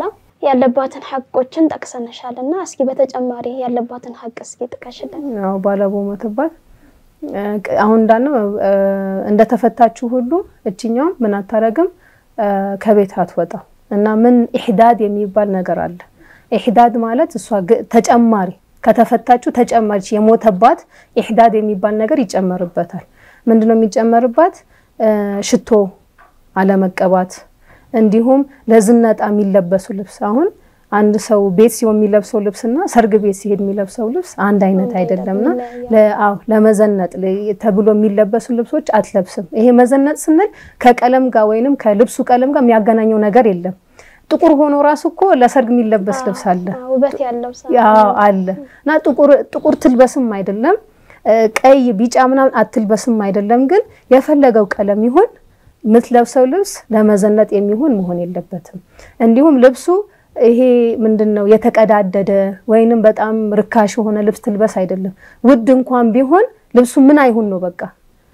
ያለባትን ሐቆችን ጠቅሰንሻል እና እስኪ በተጨማሪ ያለባትን ሐቅ እስኪ ጥቀሽልን። ያው ባለቦ መተባት አሁን እንዳልነው እንደተፈታችሁ ሁሉ እችኛውም ምን አታረግም ከቤት አትወጣም እና ምን ኢሕዳድ የሚባል ነገር አለ። ኢሕዳድ ማለት እሷ ተጨማሪ ከተፈታችሁ ተጨማሪ የሞተባት ኢሕዳድ የሚባል ነገር ይጨመርበታል። ምንድነው የሚጨመርባት? ሽቶ አለመቀባት፣ እንዲሁም ለዝነጣ የሚለበሱ ልብስ አሁን አንድ ሰው ቤት ሲሆን የሚለብሰው ልብስና ሰርግ ቤት ሲሄድ የሚለብሰው ልብስ አንድ አይነት አይደለምና አዎ ለመዘነጥ ተብሎ የሚለበሱ ልብሶች አትለብስም። ይሄ መዘነጥ ስንል ከቀለም ጋር ወይንም ከልብሱ ቀለም ጋር የሚያገናኘው ነገር የለም። ጥቁር ሆኖ ራሱ እኮ ለሰርግ የሚለበስ ልብስ አለ ውበት ያለው አለ እና ጥቁር ትልበስም አይደለም ቀይ ቢጫ ምናምን አትልበስም አይደለም። ግን የፈለገው ቀለም ይሁን የምትለብሰው ልብስ ለመዘነጥ የሚሆን መሆን የለበትም። እንዲሁም ልብሱ ይሄ ምንድን ነው የተቀዳደደ ወይንም በጣም ርካሽ የሆነ ልብስ ትልበስ አይደለም። ውድ እንኳን ቢሆን ልብሱ ምን አይሁን ነው በቃ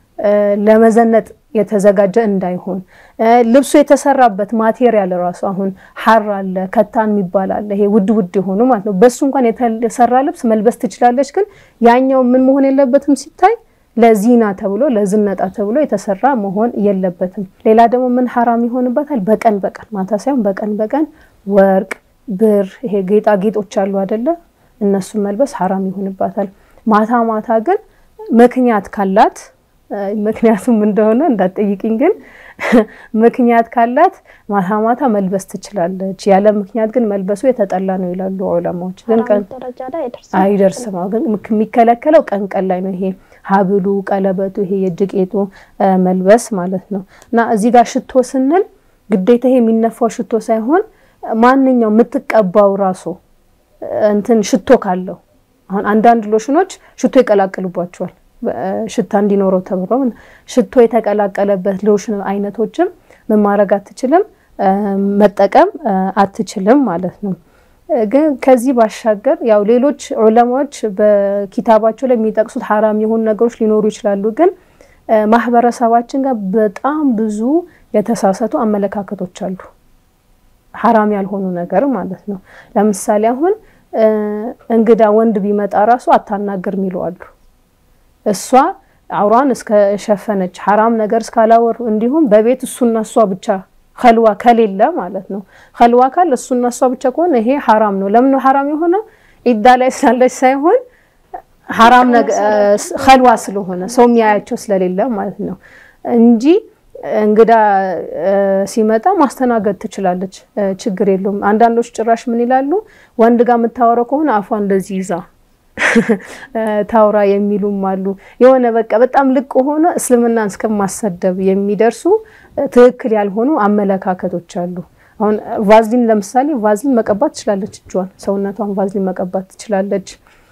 ለመዘነጥ የተዘጋጀ እንዳይሆን። ልብሱ የተሰራበት ማቴሪያል ራሱ አሁን ሐር አለ፣ ከታን የሚባል አለ። ይሄ ውድ ውድ የሆኑ ማለት ነው። በሱ እንኳን የተሰራ ልብስ መልበስ ትችላለች። ግን ያኛው ምን መሆን የለበትም ሲታይ ለዚና ተብሎ ለዝነጣ ተብሎ የተሰራ መሆን የለበትም። ሌላ ደግሞ ምን ሐራም ይሆንበታል? በቀን በቀን ማታ ሳይሆን በቀን በቀን ወርቅ፣ ብር፣ ይሄ ጌጣጌጦች አሉ አይደለ? እነሱን መልበስ ሐራም ይሆንባታል። ማታ ማታ ግን ምክንያት ካላት ምክንያቱም እንደሆነ እንዳትጠይቅኝ፣ ግን ምክንያት ካላት ማታ ማታ መልበስ ትችላለች። ያለ ምክንያት ግን መልበሱ የተጠላ ነው ይላሉ ዑለማዎች። ግን ቀን አይደርስም። ግን የሚከለከለው ቀን ቀን ላይ ነው። ይሄ ሀብሉ፣ ቀለበቱ፣ ይሄ የእጅ ጌጡ መልበስ ማለት ነው። እና እዚህ ጋር ሽቶ ስንል ግዴታ ይሄ የሚነፋው ሽቶ ሳይሆን ማንኛው የምትቀባው ራሱ እንትን ሽቶ ካለው አሁን አንዳንድ ሎሽኖች ሽቶ ይቀላቅሉባቸዋል ሽታ እንዲኖረው ተብሎ ሽቶ የተቀላቀለበት ሎሽን አይነቶችም ምን ማድረግ አትችልም፣ መጠቀም አትችልም ማለት ነው። ግን ከዚህ ባሻገር ያው ሌሎች ዑለማዎች በኪታባቸው ላይ የሚጠቅሱት ሐራም የሆኑ ነገሮች ሊኖሩ ይችላሉ። ግን ማህበረሰባችን ጋር በጣም ብዙ የተሳሳቱ አመለካከቶች አሉ። ሐራም ያልሆኑ ነገር ማለት ነው። ለምሳሌ አሁን እንግዳ ወንድ ቢመጣ ራሱ አታናገር የሚሉ አሉ። እሷ አውሯን እስከሸፈነች ሐራም ነገር እስካላወሩ እንዲሁም በቤት እሱና እሷ ብቻ ከልዋ ከሌለ ማለት ነው። ከልዋ ካል እሱና እሷ ብቻ ከሆነ ይሄ ሐራም ነው። ለምን ነው ሐራም የሆነው? ኢዳ ላይ ስላለች ሳይሆን ሐራም ከልዋ ስለሆነ ሰው የሚያያቸው ስለሌለ ማለት ነው እንጂ እንግዳ ሲመጣ ማስተናገድ ትችላለች፣ ችግር የለውም። አንዳንዶች ጭራሽ ምን ይላሉ? ወንድ ጋር የምታወራው ከሆነ አፏ እንደዚህ ይዛ ታውራ የሚሉም አሉ። የሆነ በቃ በጣም ልቅ ሆነ እስልምናን እስከማሰደብ የሚደርሱ ትክክል ያልሆኑ አመለካከቶች አሉ። አሁን ቫዝሊን ለምሳሌ ቫዝሊን መቀባት ትችላለች፣ እጇን ሰውነቷን ቫዝሊን መቀባት ትችላለች።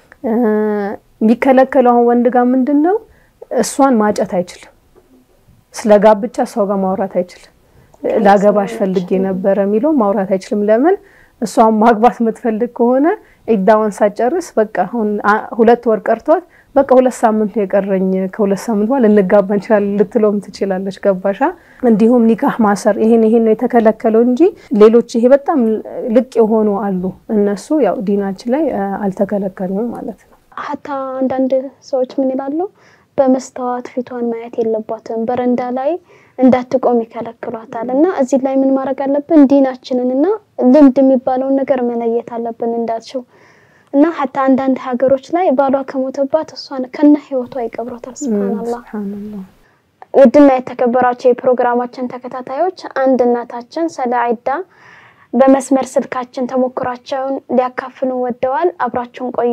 የሚከለከለው አሁን ወንድ ጋር ምንድን ነው እሷን ማጨት አይችልም። ስለ ጋብቻ ሰው ጋር ማውራት አይችልም። ላገባሽ ፈልጌ ነበረ የሚለው ማውራት አይችልም። ለምን እሷን ማግባት የምትፈልግ ከሆነ ኢዳዋን ሳጨርስ በቃ አሁን ሁለት ወር ቀርቷት በቃ ሁለት ሳምንት ነው የቀረኝ ከሁለት ሳምንት በኋላ ልንጋባ እንችላለን ልትለውም ትችላለች። ገባሻ? እንዲሁም ኒካህ ማሰር ይሄን ይሄን ነው የተከለከለው እንጂ ሌሎች ይሄ በጣም ልቅ የሆኑ አሉ። እነሱ ያው ዲናችን ላይ አልተከለከሉም ማለት ነው። ሀታ አንዳንድ ሰዎች ምን ይላሉ? በመስተዋት ፊቷን ማየት የለባትም በረንዳ ላይ እንዳትቆም ይከለክሏታል። እና እዚህ ላይ ምን ማድረግ አለብን? ዲናችንን እና ልምድ የሚባለውን ነገር መለየት አለብን እንዳልሽው እና ሀታ አንዳንድ ሀገሮች ላይ ባሏ ከሞተባት እሷን ከነ ህይወቷ ይቀብሯታል። ስብሃንአላህ። ውድና የተከበራቸው የፕሮግራማችን ተከታታዮች አንድ እናታችን ስለ ዒዳ በመስመር ስልካችን ተሞክሯቸውን ሊያካፍሉን ወደዋል። አብራችሁን ቆዩ።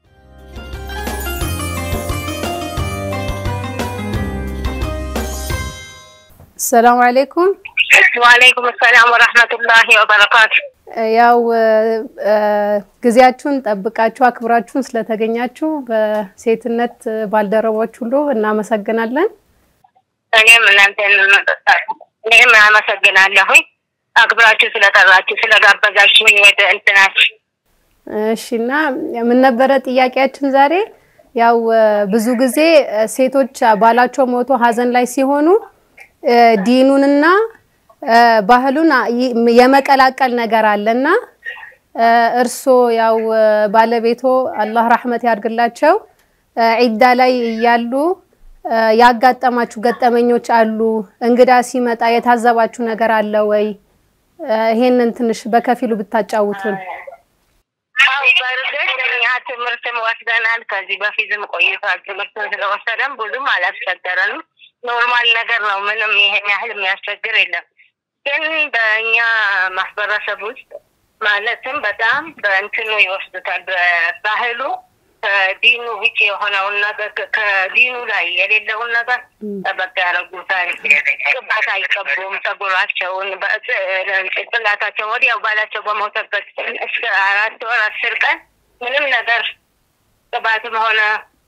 ሰላም አለይኩም። ወአለይኩም ሰላም ወራህመቱላሂ ወበረካቱ። ያው ጊዜያችሁን ጠብቃችሁ አክብራችሁን ስለተገኛችሁ በሴትነት ባልደረቦች ሁሉ እናመሰግናለን። እኔም እናንተን እኔም አመሰግናለሁኝ አክብራችሁ ስለጠራችሁ ስለጋበዛችሁኝ ወደ እንትናችሁ። እሺ እና ምን ነበረ ጥያቄያችን ዛሬ? ያው ብዙ ጊዜ ሴቶች ባላቸው ሞቶ ሀዘን ላይ ሲሆኑ ዲኑንና ባህሉን የመቀላቀል ነገር አለና እርሶ ያው ባለቤቶ አላህ ረሕመት ያድርግላቸው ዒዳ ላይ እያሉ ያጋጠማችሁ ገጠመኞች አሉ? እንግዳ ሲመጣ የታዘባችሁ ነገር አለ ወይ? ይሄንን ትንሽ በከፊሉ ብታጫውቱን። አው በእርግጥ እኛ ትምህርትም ወስደናል። ከዚህ በፊትም ቆይቷል። ትምህርትን ስለወሰደን ብዙም አላስቸገረንም። ኖርማል ነገር ነው። ምንም ይሄን ያህል የሚያስቸግር የለም። ግን በእኛ ማህበረሰብ ውስጥ ማለትም በጣም በእንትኑ ይወስዱታል። በባህሉ ከዲኑ ውጭ የሆነውን ነገር ከዲኑ ላይ የሌለውን ነገር ጠበቅ ያደረጉታል። ቅባት አይቀቡም። ጸጉራቸውን ጭንቅላታቸውን ወዲያው ባላቸው በሞተበት እስከ አራት ወር አስር ቀን ምንም ነገር ቅባትም ሆነ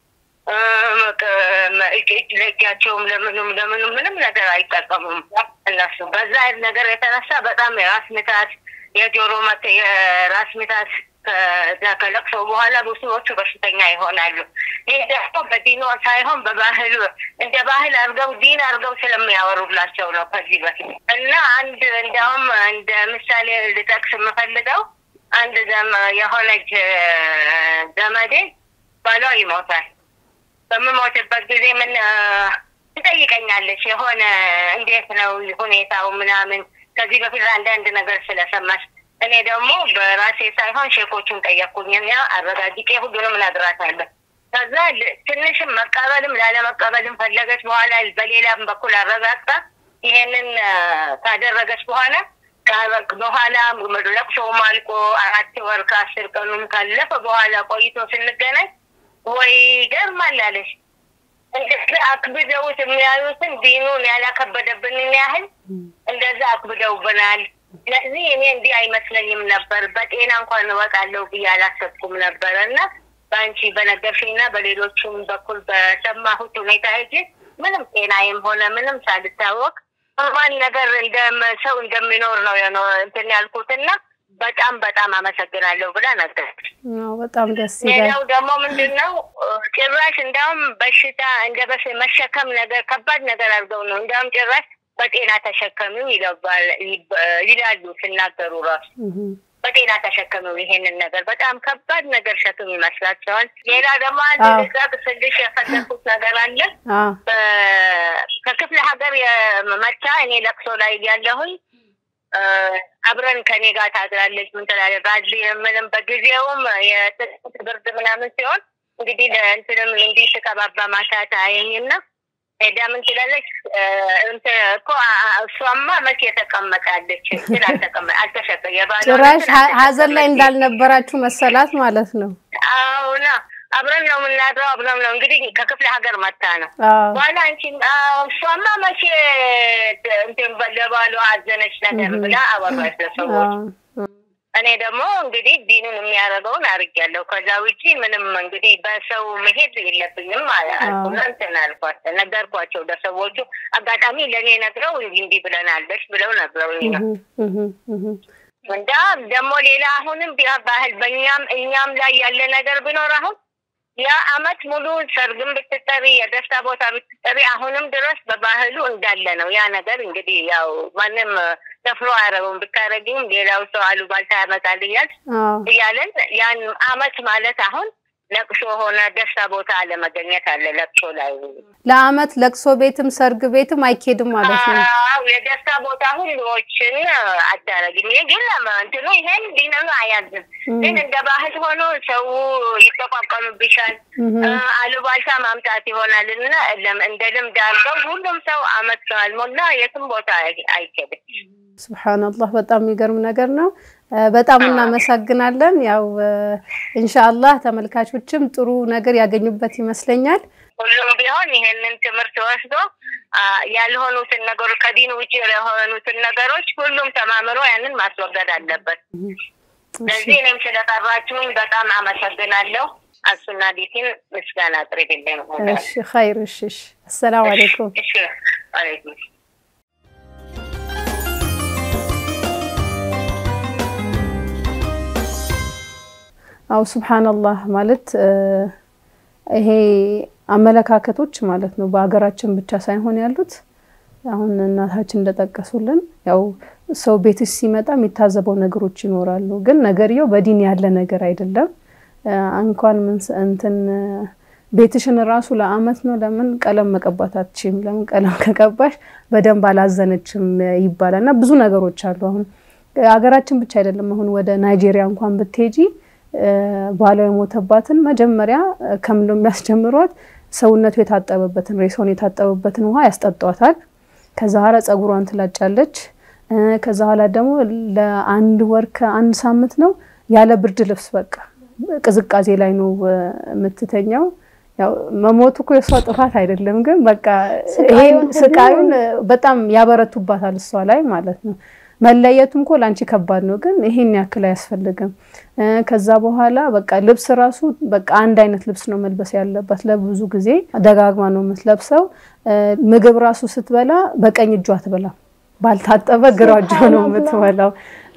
እጅ ለእጃቸውም ለምኑም ለምኑም ምንም ነገር አይጠቀሙም እነሱ። በዛ ነገር የተነሳ በጣም የራስ ምታት፣ የጆሮ መት የራስ ምታት ከዛ ከለቅሶ በኋላ ብዙዎቹ በሽተኛ ይሆናሉ። ይህ ደግሞ በዲኖ ሳይሆን በባህል እንደ ባህል አድርገው ዲን አድርገው ስለሚያወሩላቸው ነው ከዚህ በፊት እና አንድ እንዲያውም እንደ ምሳሌ ልጠቅስ የምፈልገው አንድ የሆነች ዘመዴ ባሏ ይሞታል። በምሞትበት ጊዜ ምን ትጠይቀኛለች የሆነ እንዴት ነው ሁኔታው ምናምን ከዚህ በፊት አንዳንድ ነገር ስለሰማች እኔ ደግሞ በራሴ ሳይሆን ሼኮቹን ጠየቅኩኝና አረጋግጬ ሁሉንም እነግራታለሁ። ከዛ ትንሽም መቀበልም ላለመቀበልም ፈለገች። በኋላ በሌላም በኩል አረጋግጣ ይሄንን ካደረገች በኋላ በኋላ ለቅሶውም አልቆ አራት ወር ከአስር ቀኑም ካለፈ በኋላ ቆይቶ ስንገናኝ ወይ ገርማል አለች። እንደዚህ አክብደውት የሚያዩትን ዲኑን ያላከበደብንን ያህል እንደዛ አክብደውብናል። ስለዚህ እኔ እንዲህ አይመስለኝም ነበር። በጤና እንኳን እወጣለሁ ብዬ አላሰብኩም ነበር እና በአንቺ በነገርሽኝና በሌሎቹም በኩል በሰማሁት ሁኔታ ሄጄ ምንም ጤናዬም ሆነ ምንም ሳልታወቅ ኖርማል ነገር እንደ ሰው እንደሚኖር ነው እንትን ያልኩትና በጣም በጣም አመሰግናለሁ ብላ ነገረች። በጣም ደስ ይላል። ሌላው ደግሞ ምንድን ነው ጭራሽ እንዲያውም በሽታ እንደ በሽ መሸከም ነገር ከባድ ነገር አድርገው ነው እንዲያውም ጭራሽ በጤና ተሸከሚው ይላሉ ሲናገሩ ራሱ በጤና ተሸከሚው ይሄንን ነገር በጣም ከባድ ነገር ሸክም ይመስላቸዋል። ሌላ ደግሞ አንድ ልዛቅ ስልሽ የፈለኩት ነገር አለ። ከክፍለ ሀገር የመታ እኔ ለቅሶ ላይ ያለሁኝ አብረን ከኔ ጋር ታድራለች። ምን ትላለች? ባዚ ምንም በጊዜውም የጥጥ ብርድ ምናምን ሲሆን እንግዲህ ለእንትንም እንዲህ ስቀባባ ማታ ታየኝና ሄዳ ምን ትላለች? እኮ እሷማ መቼ ተቀመጣለች ስል አልተሸጠ ጭራሽ ሀዘን ላይ እንዳልነበራችሁ መሰላት ማለት ነው። አሁና አብረን ነው የምናድረው፣ አብረን ነው እንግዲህ ከክፍለ ሀገር መታ ነው። በኋላ አንቺ እሷማ መቼ እንትን ለባሏ አዘነች ነገር ብላ አወራች ለሰዎች። እኔ ደግሞ እንግዲህ ዲኑን የሚያደርገውን አድርጌያለሁ። ከዛ ውጪ ምንም እንግዲህ በሰው መሄድ የለብኝም አልኩና እንትን አልኳት፣ ነገርኳቸው ለሰዎቹ። አጋጣሚ ለእኔ ነግረው እንዲህ እንዲህ ብለናለች ብለው ነግረው እንዳ ደግሞ ሌላ አሁንም ባህል በእኛም እኛም ላይ ያለ ነገር ቢኖር አሁን ያ አመት ሙሉ ሰርግም ብትጠሪ የደስታ ቦታ ብትጠሪ አሁንም ድረስ በባህሉ እንዳለ ነው። ያ ነገር እንግዲህ ያው ማንም ደፍሮ አያረገውም። ብታረጊም ሌላው ሰው አሉባልታ ያመጣልኛል እያለን ያን አመት ማለት አሁን ለቅሶ ሆነ ደስታ ቦታ አለመገኘት አለ። ለቅሶ ላይ ለአመት ለቅሶ ቤትም ሰርግ ቤትም አይኬድም ማለት ነው። አዎ የደስታ ቦታ ሁሉዎችን አዳረግም። ይሄ ግን እንትኑ ይሄን ዲነኑ አያዝም። ግን እንደ ባህል ሆኖ ሰው ይጠቋቀምብሻል፣ አሉባልታ ማምጣት ይሆናል እና እንደ ልምድ አድርገው ሁሉም ሰው አመት ካልሞላ የትም ቦታ አይኬድም። ስብሓንላህ በጣም የሚገርም ነገር ነው። በጣም እናመሰግናለን። ያው ኢንሻአላህ ተመልካቾችም ጥሩ ነገር ያገኙበት ይመስለኛል። ሁሉም ቢሆን ይሄንን ትምህርት ወስዶ ያልሆኑትን ነገሮች ከዲን ውጭ የሆኑትን ነገሮች ሁሉም ተማምሮ ያንን ማስወገድ አለበት። ስለዚህ እኔም ስለጠራችሁኝ በጣም አመሰግናለሁ። አሱና ዲቲን ምስጋና አቅርብልኝ። እሺ ኸይር። እሺ፣ እሺ። አሰላሙ አለይኩም። እሺ፣ አለይኩም አው ሱብሃንአላህ ማለት ይሄ አመለካከቶች ማለት ነው በሀገራችን ብቻ ሳይሆን ያሉት አሁን እናታችን እንደጠቀሱልን ያው ሰው ቤትሽ ሲመጣ የሚታዘበው ነገሮች ይኖራሉ። ግን ነገርየው በዲን ያለ ነገር አይደለም። እንኳን ምን እንትን ቤትሽን ራሱ ለአመት ነው ለምን ቀለም መቀባት አትችም? ለምን ቀለም ከቀባሽ በደንብ አላዘነችም ይባላል። እና ብዙ ነገሮች አሉ። አሁን ሀገራችን ብቻ አይደለም። አሁን ወደ ናይጄሪያ እንኳን ብትሄጂ ባሏ የሞተባትን መጀመሪያ ከምንድነው የሚያስጀምሯት? ሰውነቱ የታጠበበትን ሬሳውን የታጠበበትን ውሃ ያስጠጧታል። ከዛ ኋላ ጸጉሯን ትላጫለች። ከዛ ኋላ ደግሞ ለአንድ ወር ከአንድ ሳምንት ነው ያለ ብርድ ልብስ በቃ ቅዝቃዜ ላይ ነው የምትተኛው። ያው መሞቱ እኮ የእሷ ጥፋት አይደለም፣ ግን በቃ ይሄን ስቃዩን በጣም ያበረቱባታል እሷ ላይ ማለት ነው። መለየቱም እኮ ለአንቺ ከባድ ነው፣ ግን ይሄን ያክል አያስፈልግም። ከዛ በኋላ በቃ ልብስ ራሱ በቃ አንድ አይነት ልብስ ነው መልበስ ያለባት። ለብዙ ጊዜ ደጋግማ ነው የምትለብሰው። ምግብ ራሱ ስትበላ በቀኝ እጇ አትበላም፣ ባልታጠበ ግራ እጇ ነው የምትበላው።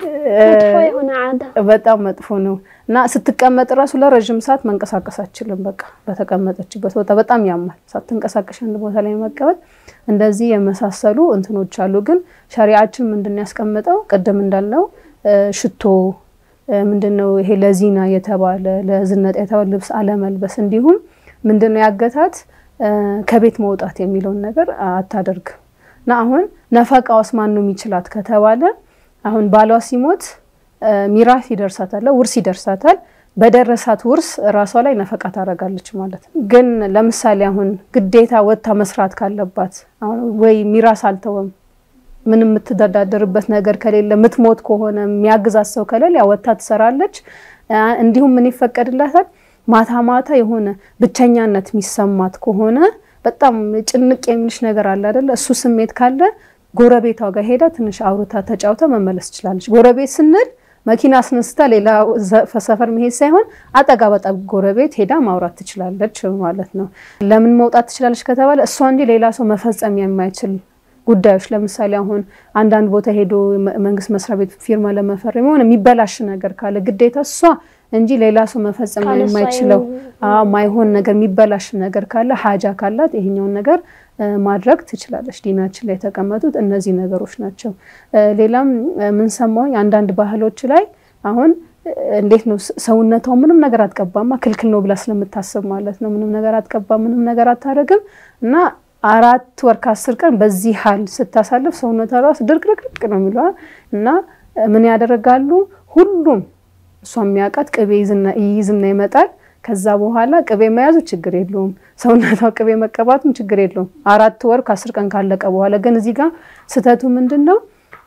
በጣም መጥፎ ነው እና ስትቀመጥ ራሱ ለረዥም ሰዓት መንቀሳቀስ አችልም። በቃ በተቀመጠችበት ቦታ በጣም ያማል። ሳትንቀሳቀሽ አንድ ቦታ ላይ መቀመጥ እንደዚህ የመሳሰሉ እንትኖች አሉ። ግን ሸሪዓችን ምንድን ነው ያስቀመጠው? ቅድም እንዳልነው ሽቶ ምንድን ነው ይሄ ለዚና የተባለ ለዝነጣ የተባለ ልብስ አለመልበስ፣ እንዲሁም ምንድን ነው ያገታት ከቤት መውጣት የሚለውን ነገር አታደርግም። እና አሁን ነፈቃውስ ማን ነው የሚችላት ከተባለ አሁን ባሏ ሲሞት ሚራስ ይደርሳታል፣ ውርስ ይደርሳታል። በደረሳት ውርስ ራሷ ላይ ነፈቃ ታደርጋለች ማለት ነው። ግን ለምሳሌ አሁን ግዴታ ወጥታ መስራት ካለባት አሁን ወይ ሚራስ አልተወም ምንም የምትተዳደርበት ነገር ከሌለ ምትሞት ከሆነ የሚያግዛት ሰው ከሌለ ያው ወጥታ ትሰራለች። እንዲሁም ምን ይፈቀድላታል? ማታ ማታ የሆነ ብቸኛነት የሚሰማት ከሆነ በጣም ጭንቅ የሚልሽ ነገር አለ አይደለ? እሱ ስሜት ካለ ጎረቤቷ ጋር ሄዳ ትንሽ አውርታ ተጫውታ መመለስ ትችላለች። ጎረቤት ስንል መኪና አስነስታ ሌላ ሰፈር መሄድ ሳይሆን አጠጋ በጣ ጎረቤት ሄዳ ማውራት ትችላለች ማለት ነው። ለምን መውጣት ትችላለች ከተባለ እሷ እንጂ ሌላ ሰው መፈጸም የማይችል ጉዳዮች ለምሳሌ አሁን አንዳንድ ቦታ ሄዶ መንግስት መስሪያ ቤት ፊርማ ለመፈረም የሆነ የሚበላሽ ነገር ካለ ግዴታ እሷ እንጂ ሌላ ሰው መፈጸም የማይችለው ማይሆን ነገር የሚበላሽ ነገር ካለ ሀጃ ካላት ይሄኛውን ነገር ማድረግ ትችላለች። ዲናችን ላይ የተቀመጡት እነዚህ ነገሮች ናቸው። ሌላም የምንሰማው አንዳንድ ባህሎች ላይ አሁን እንዴት ነው ሰውነቷ ምንም ነገር አትቀባማ ክልክል ነው ብላ ስለምታስብ ማለት ነው። ምንም ነገር አትቀባም፣ ምንም ነገር አታደርግም እና አራት ወር ከአስር ቀን በዚህ ሀል ስታሳልፍ ሰውነቷ ራሱ ድርቅርቅርቅ ነው የሚለዋል እና ምን ያደርጋሉ ሁሉም እሷ የሚያውቃት ቅቤ ይይዝና ይመጣል። ከዛ በኋላ ቅቤ መያዙ ችግር የለውም፣ ሰውነቷ ቅቤ መቀባቱም ችግር የለውም። አራት ወር ከአስር ቀን ካለቀ በኋላ ግን እዚህ ጋር ስህተቱ ምንድን ነው?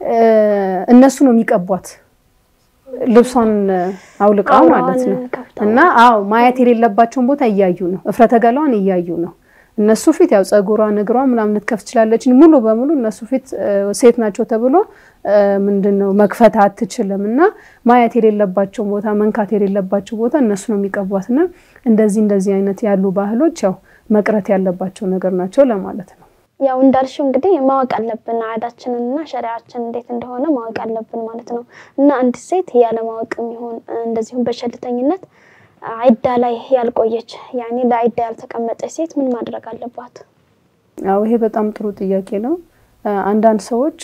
እነሱ ነው የሚቀቧት ልብሷን አውልቃ ማለት ነው። እና አዎ ማየት የሌለባቸውን ቦታ እያዩ ነው፣ እፍረተ ገላዋን እያዩ ነው። እነሱ ፊት ያው ጸጉሯን እግሯን ምናምን ልትከፍ ትችላለች። ሙሉ በሙሉ እነሱ ፊት ሴት ናቸው ተብሎ ምንድን ነው መክፈት አትችልም። እና ማየት የሌለባቸውን ቦታ መንካት የሌለባቸው ቦታ እነሱ ነው የሚቀቧት። እና እንደዚህ እንደዚህ አይነት ያሉ ባህሎች ያው መቅረት ያለባቸው ነገር ናቸው ለማለት ነው። ያው እንዳልሽው እንግዲህ ማወቅ አለብን አዳችንን እና ሸሪያችን እንዴት እንደሆነ ማወቅ አለብን ማለት ነው። እና አንዲት ሴት ያለማወቅ የሚሆን እንደዚሁም በቸልተኝነት አይዳ ላይ ያልቆየች ያኔ ለአይዳ ያልተቀመጠች ሴት ምን ማድረግ አለባት? አዎ ይሄ በጣም ጥሩ ጥያቄ ነው። አንዳንድ ሰዎች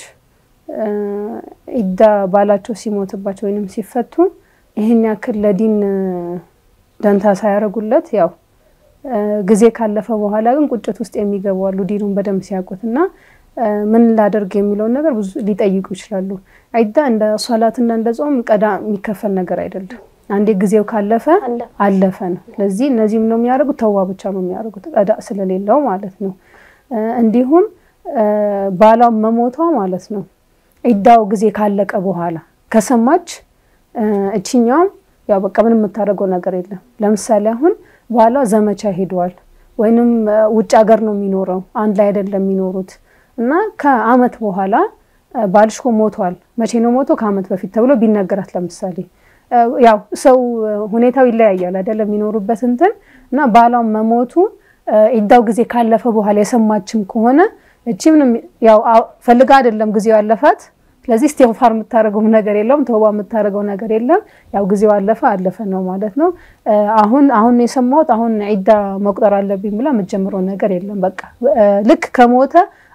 ኢዳ ባላቸው ሲሞትባቸው ወይንም ሲፈቱ ይህን ያክል ለዲን ደንታ ሳያደርጉለት ያው ጊዜ ካለፈ በኋላ ግን ቁጭት ውስጥ የሚገቡ አሉ። ዲኑን በደንብ ሲያውቁት እና ምን ላደርግ የሚለውን ነገር ብዙ ሊጠይቁ ይችላሉ። አይዳ እንደ ሶላትና እንደ ጾም ቀዳ የሚከፈል ነገር አይደለም። አንዴ ጊዜው ካለፈ አለፈ ነው። ስለዚህ እነዚህም ነው የሚያደርጉት ተዋ ብቻ ነው የሚያደርጉት ቀዳ ስለሌለው ማለት ነው። እንዲሁም ባሏ መሞቷ ማለት ነው ኢዳው ጊዜ ካለቀ በኋላ ከሰማች እችኛውም ያው በቃ ምንም የምታደርገው ነገር የለም። ለምሳሌ አሁን ባሏ ዘመቻ ሄደዋል ወይንም ውጭ ሀገር ነው የሚኖረው፣ አንድ ላይ አይደለም የሚኖሩት እና ከአመት በኋላ ባልሽ እኮ ሞቷል። መቼ ነው ሞቶ? ከአመት በፊት ተብሎ ቢነገራት ለምሳሌ ያው ሰው ሁኔታው ይለያያል አይደለም የሚኖሩበት እንትን እና ባሏን መሞቱ ኢዳው ጊዜ ካለፈ በኋላ የሰማችም ከሆነ እቺ ምንም ያው ፈልጋ አይደለም ጊዜው ያለፋት። ስለዚህ ኢስቲግፋር የምታደርገው ነገር የለውም፣ ተውባ የምታደርገው ነገር የለም። ያው ጊዜው አለፈ አለፈ ነው ማለት ነው። አሁን አሁን የሰማሁት አሁን ኢዳ መቁጠር አለብኝ ብላ የምትጀምረው ነገር የለም። በቃ ልክ ከሞተ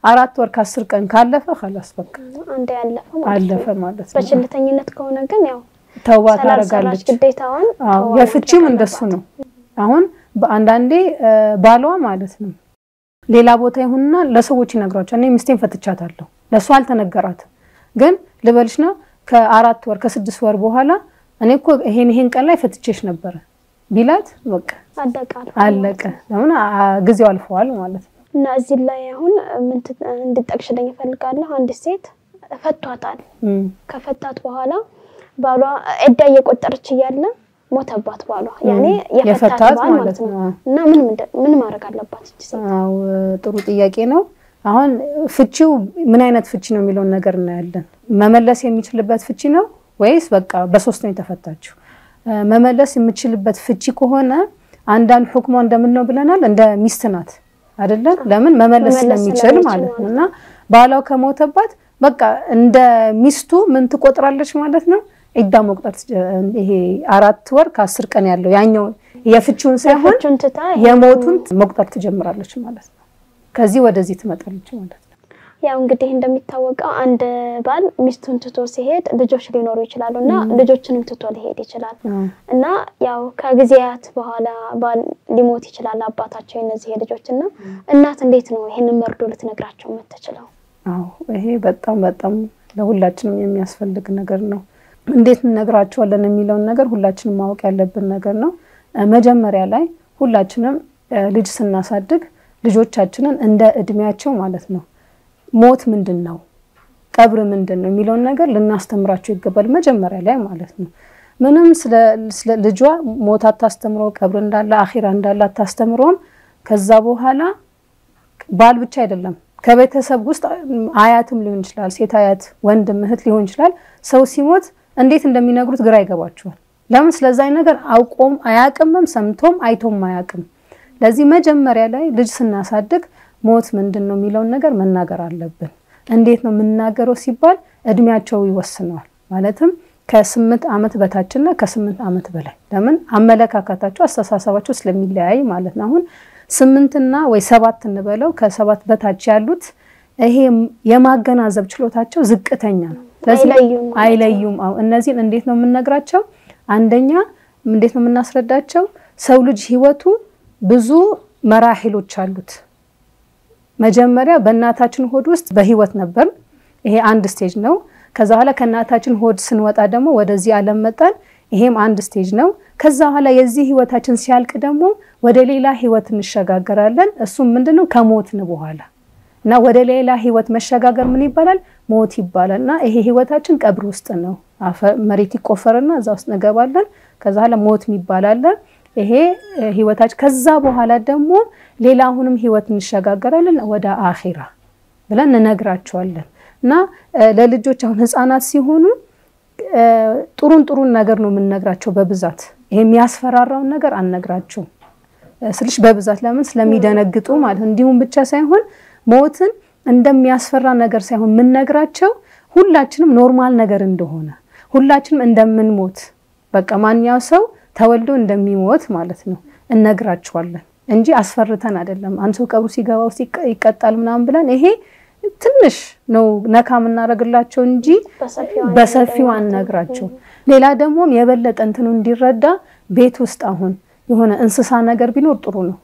አራት ወር ከአስር ቀን ካለፈ ኸላስ በቃ አንዴ ያለፈ ማለት አለፈ ነው። ማለት ነው። በችልተኝነት ከሆነ ግን ያው ተውባ ስላልሰራች ታደርጋለች። ግዴታዋን አዎ ተዋ የፍቺም ማድረግ እንደሱ አለባት። ነው። አሁን በአንዳንዴ እ፣ ባሏ ማለት ነው ሌላ ቦታ ይሁንና ለሰዎች ይነግሯቸዋል። እኔ ሚስቴን ፈትቻታለሁ፣ ለእሱ አልተነገራትም። ግን ልበልሽ ነው ከአራት ወር ከስድስት ወር በኋላ እኔ እኮ ይሄን ይሄን ቀን ላይ ፈትቼሽ ነበረ ቢላት በቃ አለቀ አልፎ አለቀ። ለምን አ- ጊዜው አልፈዋል ማለት ነው። እና እዚህ ላይ አሁን ምን ት- እንድጠቅሽልኝ እፈልጋለሁ። አንዲት ሴት ፈቷታል። እም፣ ከፈታት በኋላ ባሏ ዕዳ እየቆጠረች እያለ ሞተባት ባሏ። ያኔ የፈታት የፈታት ባል ማለት ማለት ነው። ነው። እና ምን ምንድ- ምን ማድረግ አለባት እቺ ሴት? አዎ ጥሩ ጥያቄ ነው። አሁን ፍቺው ምን አይነት ፍቺ ነው የሚለውን ነገር እናያለን። መመለስ የሚችልበት ፍቺ ነው ወይስ በቃ በሶስት ነው የተፈታችው? እ፣ መመለስ የምችልበት ፍቺ ከሆነ አንዳንድ ሁክሟ እንደምን ነው ብለናል፣ እንደ ሚስት ናት አይደለም? ለምን መመለስ መመለስ ስለሚችል ስለሚችል ማለት ነው። ማለት እና ባሏ ከሞተባት በቃ እንደ ሚስቱ ምን ትቆጥራለች ማለት ነው። ዒዳ መቁጠር ትጀ- ይሄ አራት ወር ከአስር ቀን ያለው ያኛው የፍቺውን ሳይሆን ፍቹን ትታ የሞቱን መቁጠር ትጀምራለች ማለት ነው። ከዚህ ወደዚህ ትመጣለች ማለት ነው። ያው እንግዲህ እንደሚታወቀው አንድ ባል ሚስቱን ትቶ ሲሄድ ልጆች ሊኖሩ ይችላሉ እና ልጆችንም ትቶ ሊሄድ ይችላል እና ያው ከጊዜያት በኋላ ባል ሊሞት ይችላል አባታቸው የነዚህ ልጆች እና እናት እንዴት ነው ይሄንን መርዶ ልትነግራቸው የምትችለው? አዎ ይሄ በጣም በጣም ለሁላችንም የሚያስፈልግ ነገር ነው። እንዴት እንነግራቸዋለን የሚለውን ነገር ሁላችንም ማወቅ ያለብን ነገር ነው። እ፣ መጀመሪያ ላይ ሁላችንም እ፣ ልጅ ስናሳድግ ልጆቻችንን እንደ እድሜያቸው ማለት ነው ሞት ምንድን ነው ቀብር ምንድን ነው የሚለውን ነገር ልናስተምራቸው ይገባል። መጀመሪያ ላይ ማለት ነው። ምንም ስለ ስለ ልጇ ሞት አታስተምረው፣ ቀብር እንዳለ አኺራ እንዳለ አታስተምረውም። ከዛ በኋላ ባል ብቻ አይደለም ከቤተሰብ ውስጥ አያትም ሊሆን ይችላል፣ ሴት አያት፣ ወንድም እህት ሊሆን ይችላል። ሰው ሲሞት እንዴት እንደሚነግሩት ግራ ይገባቸዋል። ለምን ስለዛ ነገር አውቆም አያቅምም፣ ሰምቶም አይቶም አያቅም። ለዚህ መጀመሪያ ላይ ልጅ ስናሳድግ ሞት ምንድን ነው የሚለውን ነገር መናገር አለብን። እንዴት ነው የምናገረው ሲባል እድሜያቸው ይወስነዋል። ማለትም ከስምንት ዓመት በታችና ከስምንት ዓመት በላይ ለምን አመለካከታቸው አስተሳሰባቸው ስለሚለያይ ማለት ነው። አሁን ስምንትና ወይ ሰባት እንበለው ከሰባት በታች ያሉት ይሄ የማገናዘብ ችሎታቸው ዝቅተኛ ነው። ስለዚህ አይለዩም ማለት ነው። አይለዩም። አዎ እነዚህን እንዴት ነው የምንነግራቸው? አንደኛ እንዴት ነው የምናስረዳቸው? ሰው ልጅ ህይወቱ ብዙ መራሂሎች አሉት። መጀመሪያ በእናታችን ሆድ ውስጥ በህይወት ነበር። ይሄ አንድ ስቴጅ ነው። ከዛ በኋላ ከእናታችን ሆድ ስንወጣ ደግሞ ወደዚህ ዓለም መጣን። ይሄም አንድ ስቴጅ ነው። ከዛ በኋላ የዚህ ህይወታችን ሲያልቅ ደግሞ ወደ ሌላ ህይወት እንሸጋገራለን። እሱም ምንድነው ከሞትን በኋላ እና ወደ ሌላ ህይወት መሸጋገር ምን ይባላል? ሞት ይባላል። እና ይሄ ህይወታችን ቀብር ውስጥ ነው። አፈር መሬት ይቆፈርና እዛ ውስጥ እንገባለን። ከዛ በኋላ ሞት የሚባል አለ። ይሄ እ፣ ህይወታችን ከዛ በኋላ ደግሞ ሌላ አሁንም ህይወት እንሸጋገራለን ወደ አኺራ ብለን እንነግራቸዋለን። እና እ፣ ለልጆች አሁን ህፃናት ሲሆኑ እ፣ ጥሩን ጥሩን ነገር ነው የምንነግራቸው በብዛት ይሄ የሚያስፈራራውን ነገር አንነግራቸውም እ፣ ስልሽ በብዛት ለምን ስለሚደነግጡ ማለት ነው። እንዲሁም ብቻ ሳይሆን ሞትን እንደሚያስፈራ ነገር ሳይሆን የምንነግራቸው ሁላችንም ኖርማል ነገር እንደሆነ ሁላችንም እንደምንሞት በቃ ማንኛው ሰው ተወልዶ እንደሚሞት ማለት ነው እነግራቸዋለን እንጂ አስፈርተን አይደለም። አንድ ሰው ቀብሩ ሲገባ ውስጥ ይቀ- ይቀጣል ምናምን ብለን ይሄ ትንሽ ነው ነካ የምናደርግላቸው እንጂ በሰፊው በሰፊው አንነግራቸው። ሌላ ደግሞም የበለጠ እንትኑ እንዲረዳ ቤት ውስጥ አሁን የሆነ እንስሳ ነገር ቢኖር ጥሩ ነው።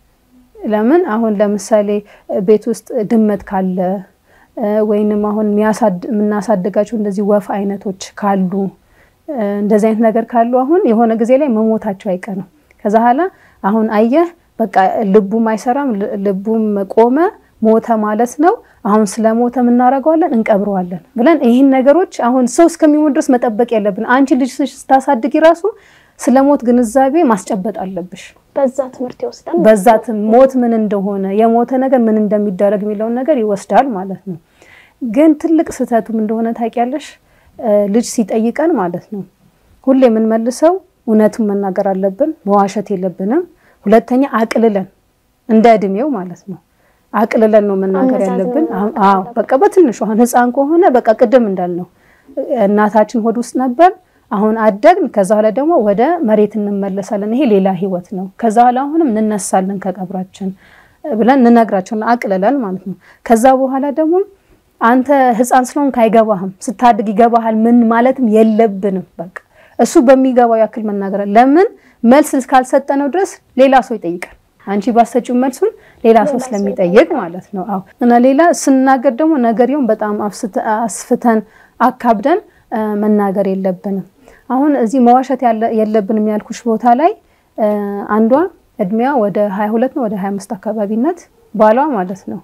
ለምን አሁን ለምሳሌ ቤት ውስጥ ድመት ካለ እ፣ ወይንም አሁን የሚያሳድ- የምናሳድጋቸው እንደዚህ ወፍ አይነቶች ካሉ እ፣ እንደዚህ አይነት ነገር ካሉ አሁን የሆነ ጊዜ ላይ መሞታቸው አይቀርም። ከዛ በኋላ አሁን አየህ በቃ ልቡም አይሰራም፣ ል- ልቡም ቆመ፣ ሞተ ማለት ነው። አሁን ስለሞተ የምናደርገዋለን እንቀብረዋለን ብለን ይህን ነገሮች አሁን ሰው እስከሚሞት ድረስ መጠበቅ የለብን። አንቺ ልጅ ስታሳድጊ ራሱ ስለ ሞት ግንዛቤ ማስጨበጥ አለብሽ። በዛ ትምህርት ይወስዳል። በዛት ሞት ምን እንደሆነ የሞተ ነገር ምን እንደሚደረግ የሚለውን ነገር ይወስዳል ማለት ነው። ግን ትልቅ ስህተቱም እንደሆነ ታውቂያለሽ፣ እ፣ ልጅ ሲጠይቀን ማለት ነው ሁሌ የምንመልሰው እውነቱን መናገር አለብን፣ መዋሸት የለብንም። ሁለተኛ አቅልለን እንደ እድሜው ማለት ነው አቅልለን ነው መናገር አመዛዝነን ያለብን። መናገር አዎ በቃ በትንሹ አሁን ህፃን ከሆነ በቃ ቅድም እንዳልነው እናታችን ሆድ ውስጥ ነበር አሁን አደግን። ከዛ በኋላ ደግሞ ወደ መሬት እንመለሳለን። ይሄ ሌላ ህይወት ነው። ከዛ በኋላ አሁንም እንነሳለን ከቀብራችን። ብለን እንነግራቸውና አቅልለን ማለት ነው። ከዛ በኋላ ደግሞ አንተ ህፃን ስለሆንክ አይገባህም፣ ስታድግ ይገባሃል ምን ማለትም የለብንም። በቃ እሱ በሚገባው ያክል መናገር ለምን መልስ እስካልሰጠነው ድረስ ሌላ ሰው ይጠይቃል። አንቺ ባሰጪው መልሱን ሌላ ሰው ስለሚጠይቅ ማለት ነው። አዎ እና ሌላ ስናገር ደግሞ ነገርየውን በጣም አስፍተን አካብደን መናገር የለብንም። አሁን እዚህ መዋሸት የለብንም ያልኩሽ ቦታ ላይ አንዷ እድሜዋ ወደ 22 ነው ወደ 25 አካባቢነት ባሏ ማለት ነው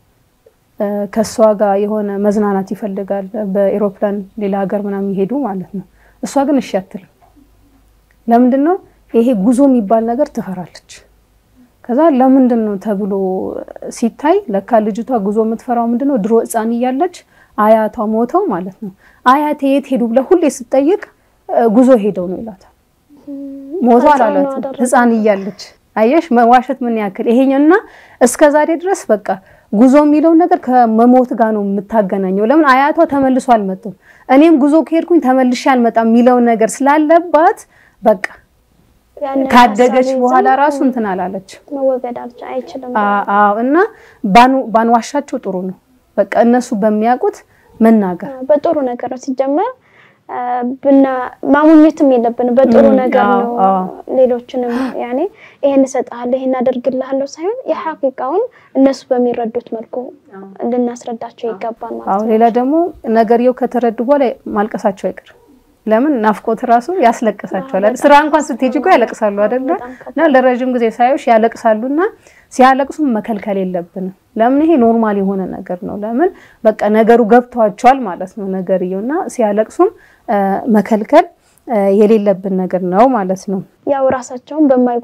ከእሷ ጋር የሆነ መዝናናት ይፈልጋል በኤሮፕላን ሌላ ሀገር ምናምን ይሄዱ ማለት ነው። እሷ ግን እሺ አትልም። ለምንድን ነው ይሄ ጉዞ የሚባል ነገር ትፈራለች። ከዛ ለምንድን ነው ተብሎ ሲታይ ለካ ልጅቷ ጉዞ የምትፈራው ምንድን ነው ድሮ ሕፃን እያለች አያቷ ሞተው ማለት ነው አያቴ የት ሄዱ ብለ ሁሌ ስትጠይቅ ጉዞ ሄደው ነው ይላታል። ሞተው አላሏትም ሕፃን እያለች አየሽ መዋሸት ምን ያክል ይሄኛውና እስከ ዛሬ ድረስ በቃ ጉዞ የሚለውን ነገር ከመሞት ጋር ነው የምታገናኘው። ለምን አያቷ ተመልሶ አልመጡም፣ እኔም ጉዞ ከሄድኩኝ ተመልሼ አልመጣም የሚለውን ነገር ስላለባት በቃ ካደገች በኋላ ራሱ እንትን አላለች መወገድ አይችልም። አዎ እና ባንዋሻቸው ጥሩ ነው። በቃ እነሱ በሚያውቁት መናገር በጥሩ ነገር ነው ሲጀመር ብና ማሙኘትም የለብንም በጥሩ ነገር ነው። ሌሎችንም ያኔ ይሄን እሰጥሃለሁ ይሄን አደርግልሃለሁ ሳይሆን የሐቂቃውን እነሱ በሚረዱት መልኩ ልናስረዳቸው ይገባል ማለት ነው። ሌላ ደግሞ ነገርየው ከተረዱ በኋላ ማልቀሳቸው አይቀርም። ለምን ናፍቆት ራሱ ያስለቅሳቸዋል። ስራ እንኳን ስትሄጂ እኮ ያለቅሳሉ አይደለ? እና ለረጅም ጊዜ ሳዮሽ ያለቅሳሉና ሲያለቅሱም መከልከል የለብንም። ለምን ይሄ ኖርማል የሆነ ነገር ነው። ለምን በቃ ነገሩ ገብቷቸዋል ማለት ነው ነገርየውና ሲያለቅሱም መከልከል የሌለብን ነገር ነው ማለት ነው። ያው ራሳቸውን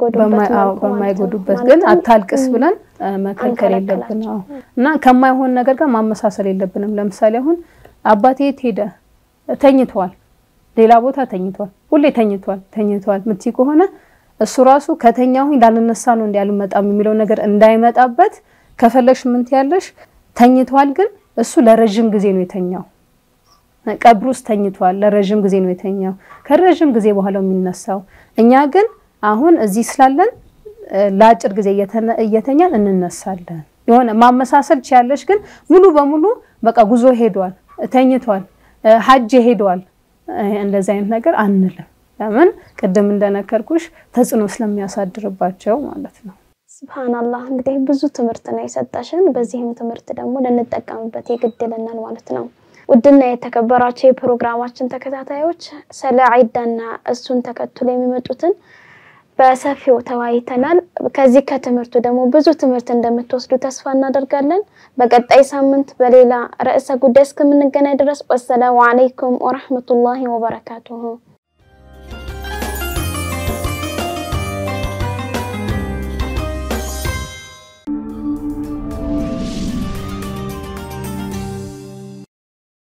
በማይጎዱበት ግን አታልቅስ ብለን መከልከል የለብን እና ከማይሆን ነገር ጋር ማመሳሰል የለብንም። ለምሳሌ አሁን አባቴ የት ሄደ? ተኝተዋል ሌላ ቦታ ተኝቷል፣ ሁሌ ተኝቷል ተኝቷል ምትይ ከሆነ እሱ ራሱ ከተኛሁኝ ላልነሳ ነው እንዲ አልመጣም የሚለው ነገር እንዳይመጣበት ከፈለሽ ምን ትያለሽ? ተኝቷል፣ ግን እሱ ለረዥም ጊዜ ነው የተኛው። ቀብር ውስጥ ተኝቷል፣ ለረዥም ጊዜ ነው የተኛው። ከረዥም ጊዜ በኋላ የሚነሳው እኛ ግን አሁን እዚህ ስላለን ለአጭር ጊዜ እየተኛን እንነሳለን። የሆነ ማመሳሰል ችያለሽ፣ ግን ሙሉ በሙሉ በቃ ጉዞ ሄዷል፣ ተኝቷል፣ ሀጅ ሄዷል እንደዚህ አይነት ነገር አንልም። ለምን ቅድም እንደነከርኩሽ ተጽዕኖ ስለሚያሳድርባቸው ማለት ነው። ስብሃናላህ እንግዲህ ብዙ ትምህርት ነው የሰጠሽን። በዚህም ትምህርት ደግሞ ልንጠቀምበት የግድልናል ማለት ነው። ውድና የተከበራቸው የፕሮግራማችን ተከታታዮች ስለ ዒዳና እሱን ተከትሎ የሚመጡትን በሰፊው ተወያይተናል። ከዚህ ከትምህርቱ ደግሞ ብዙ ትምህርት እንደምትወስዱ ተስፋ እናደርጋለን። በቀጣይ ሳምንት በሌላ ርዕሰ ጉዳይ እስከምንገናኝ ድረስ ወሰላሙ አለይኩም ወረሕመቱላሂ ወበረካቱሁ።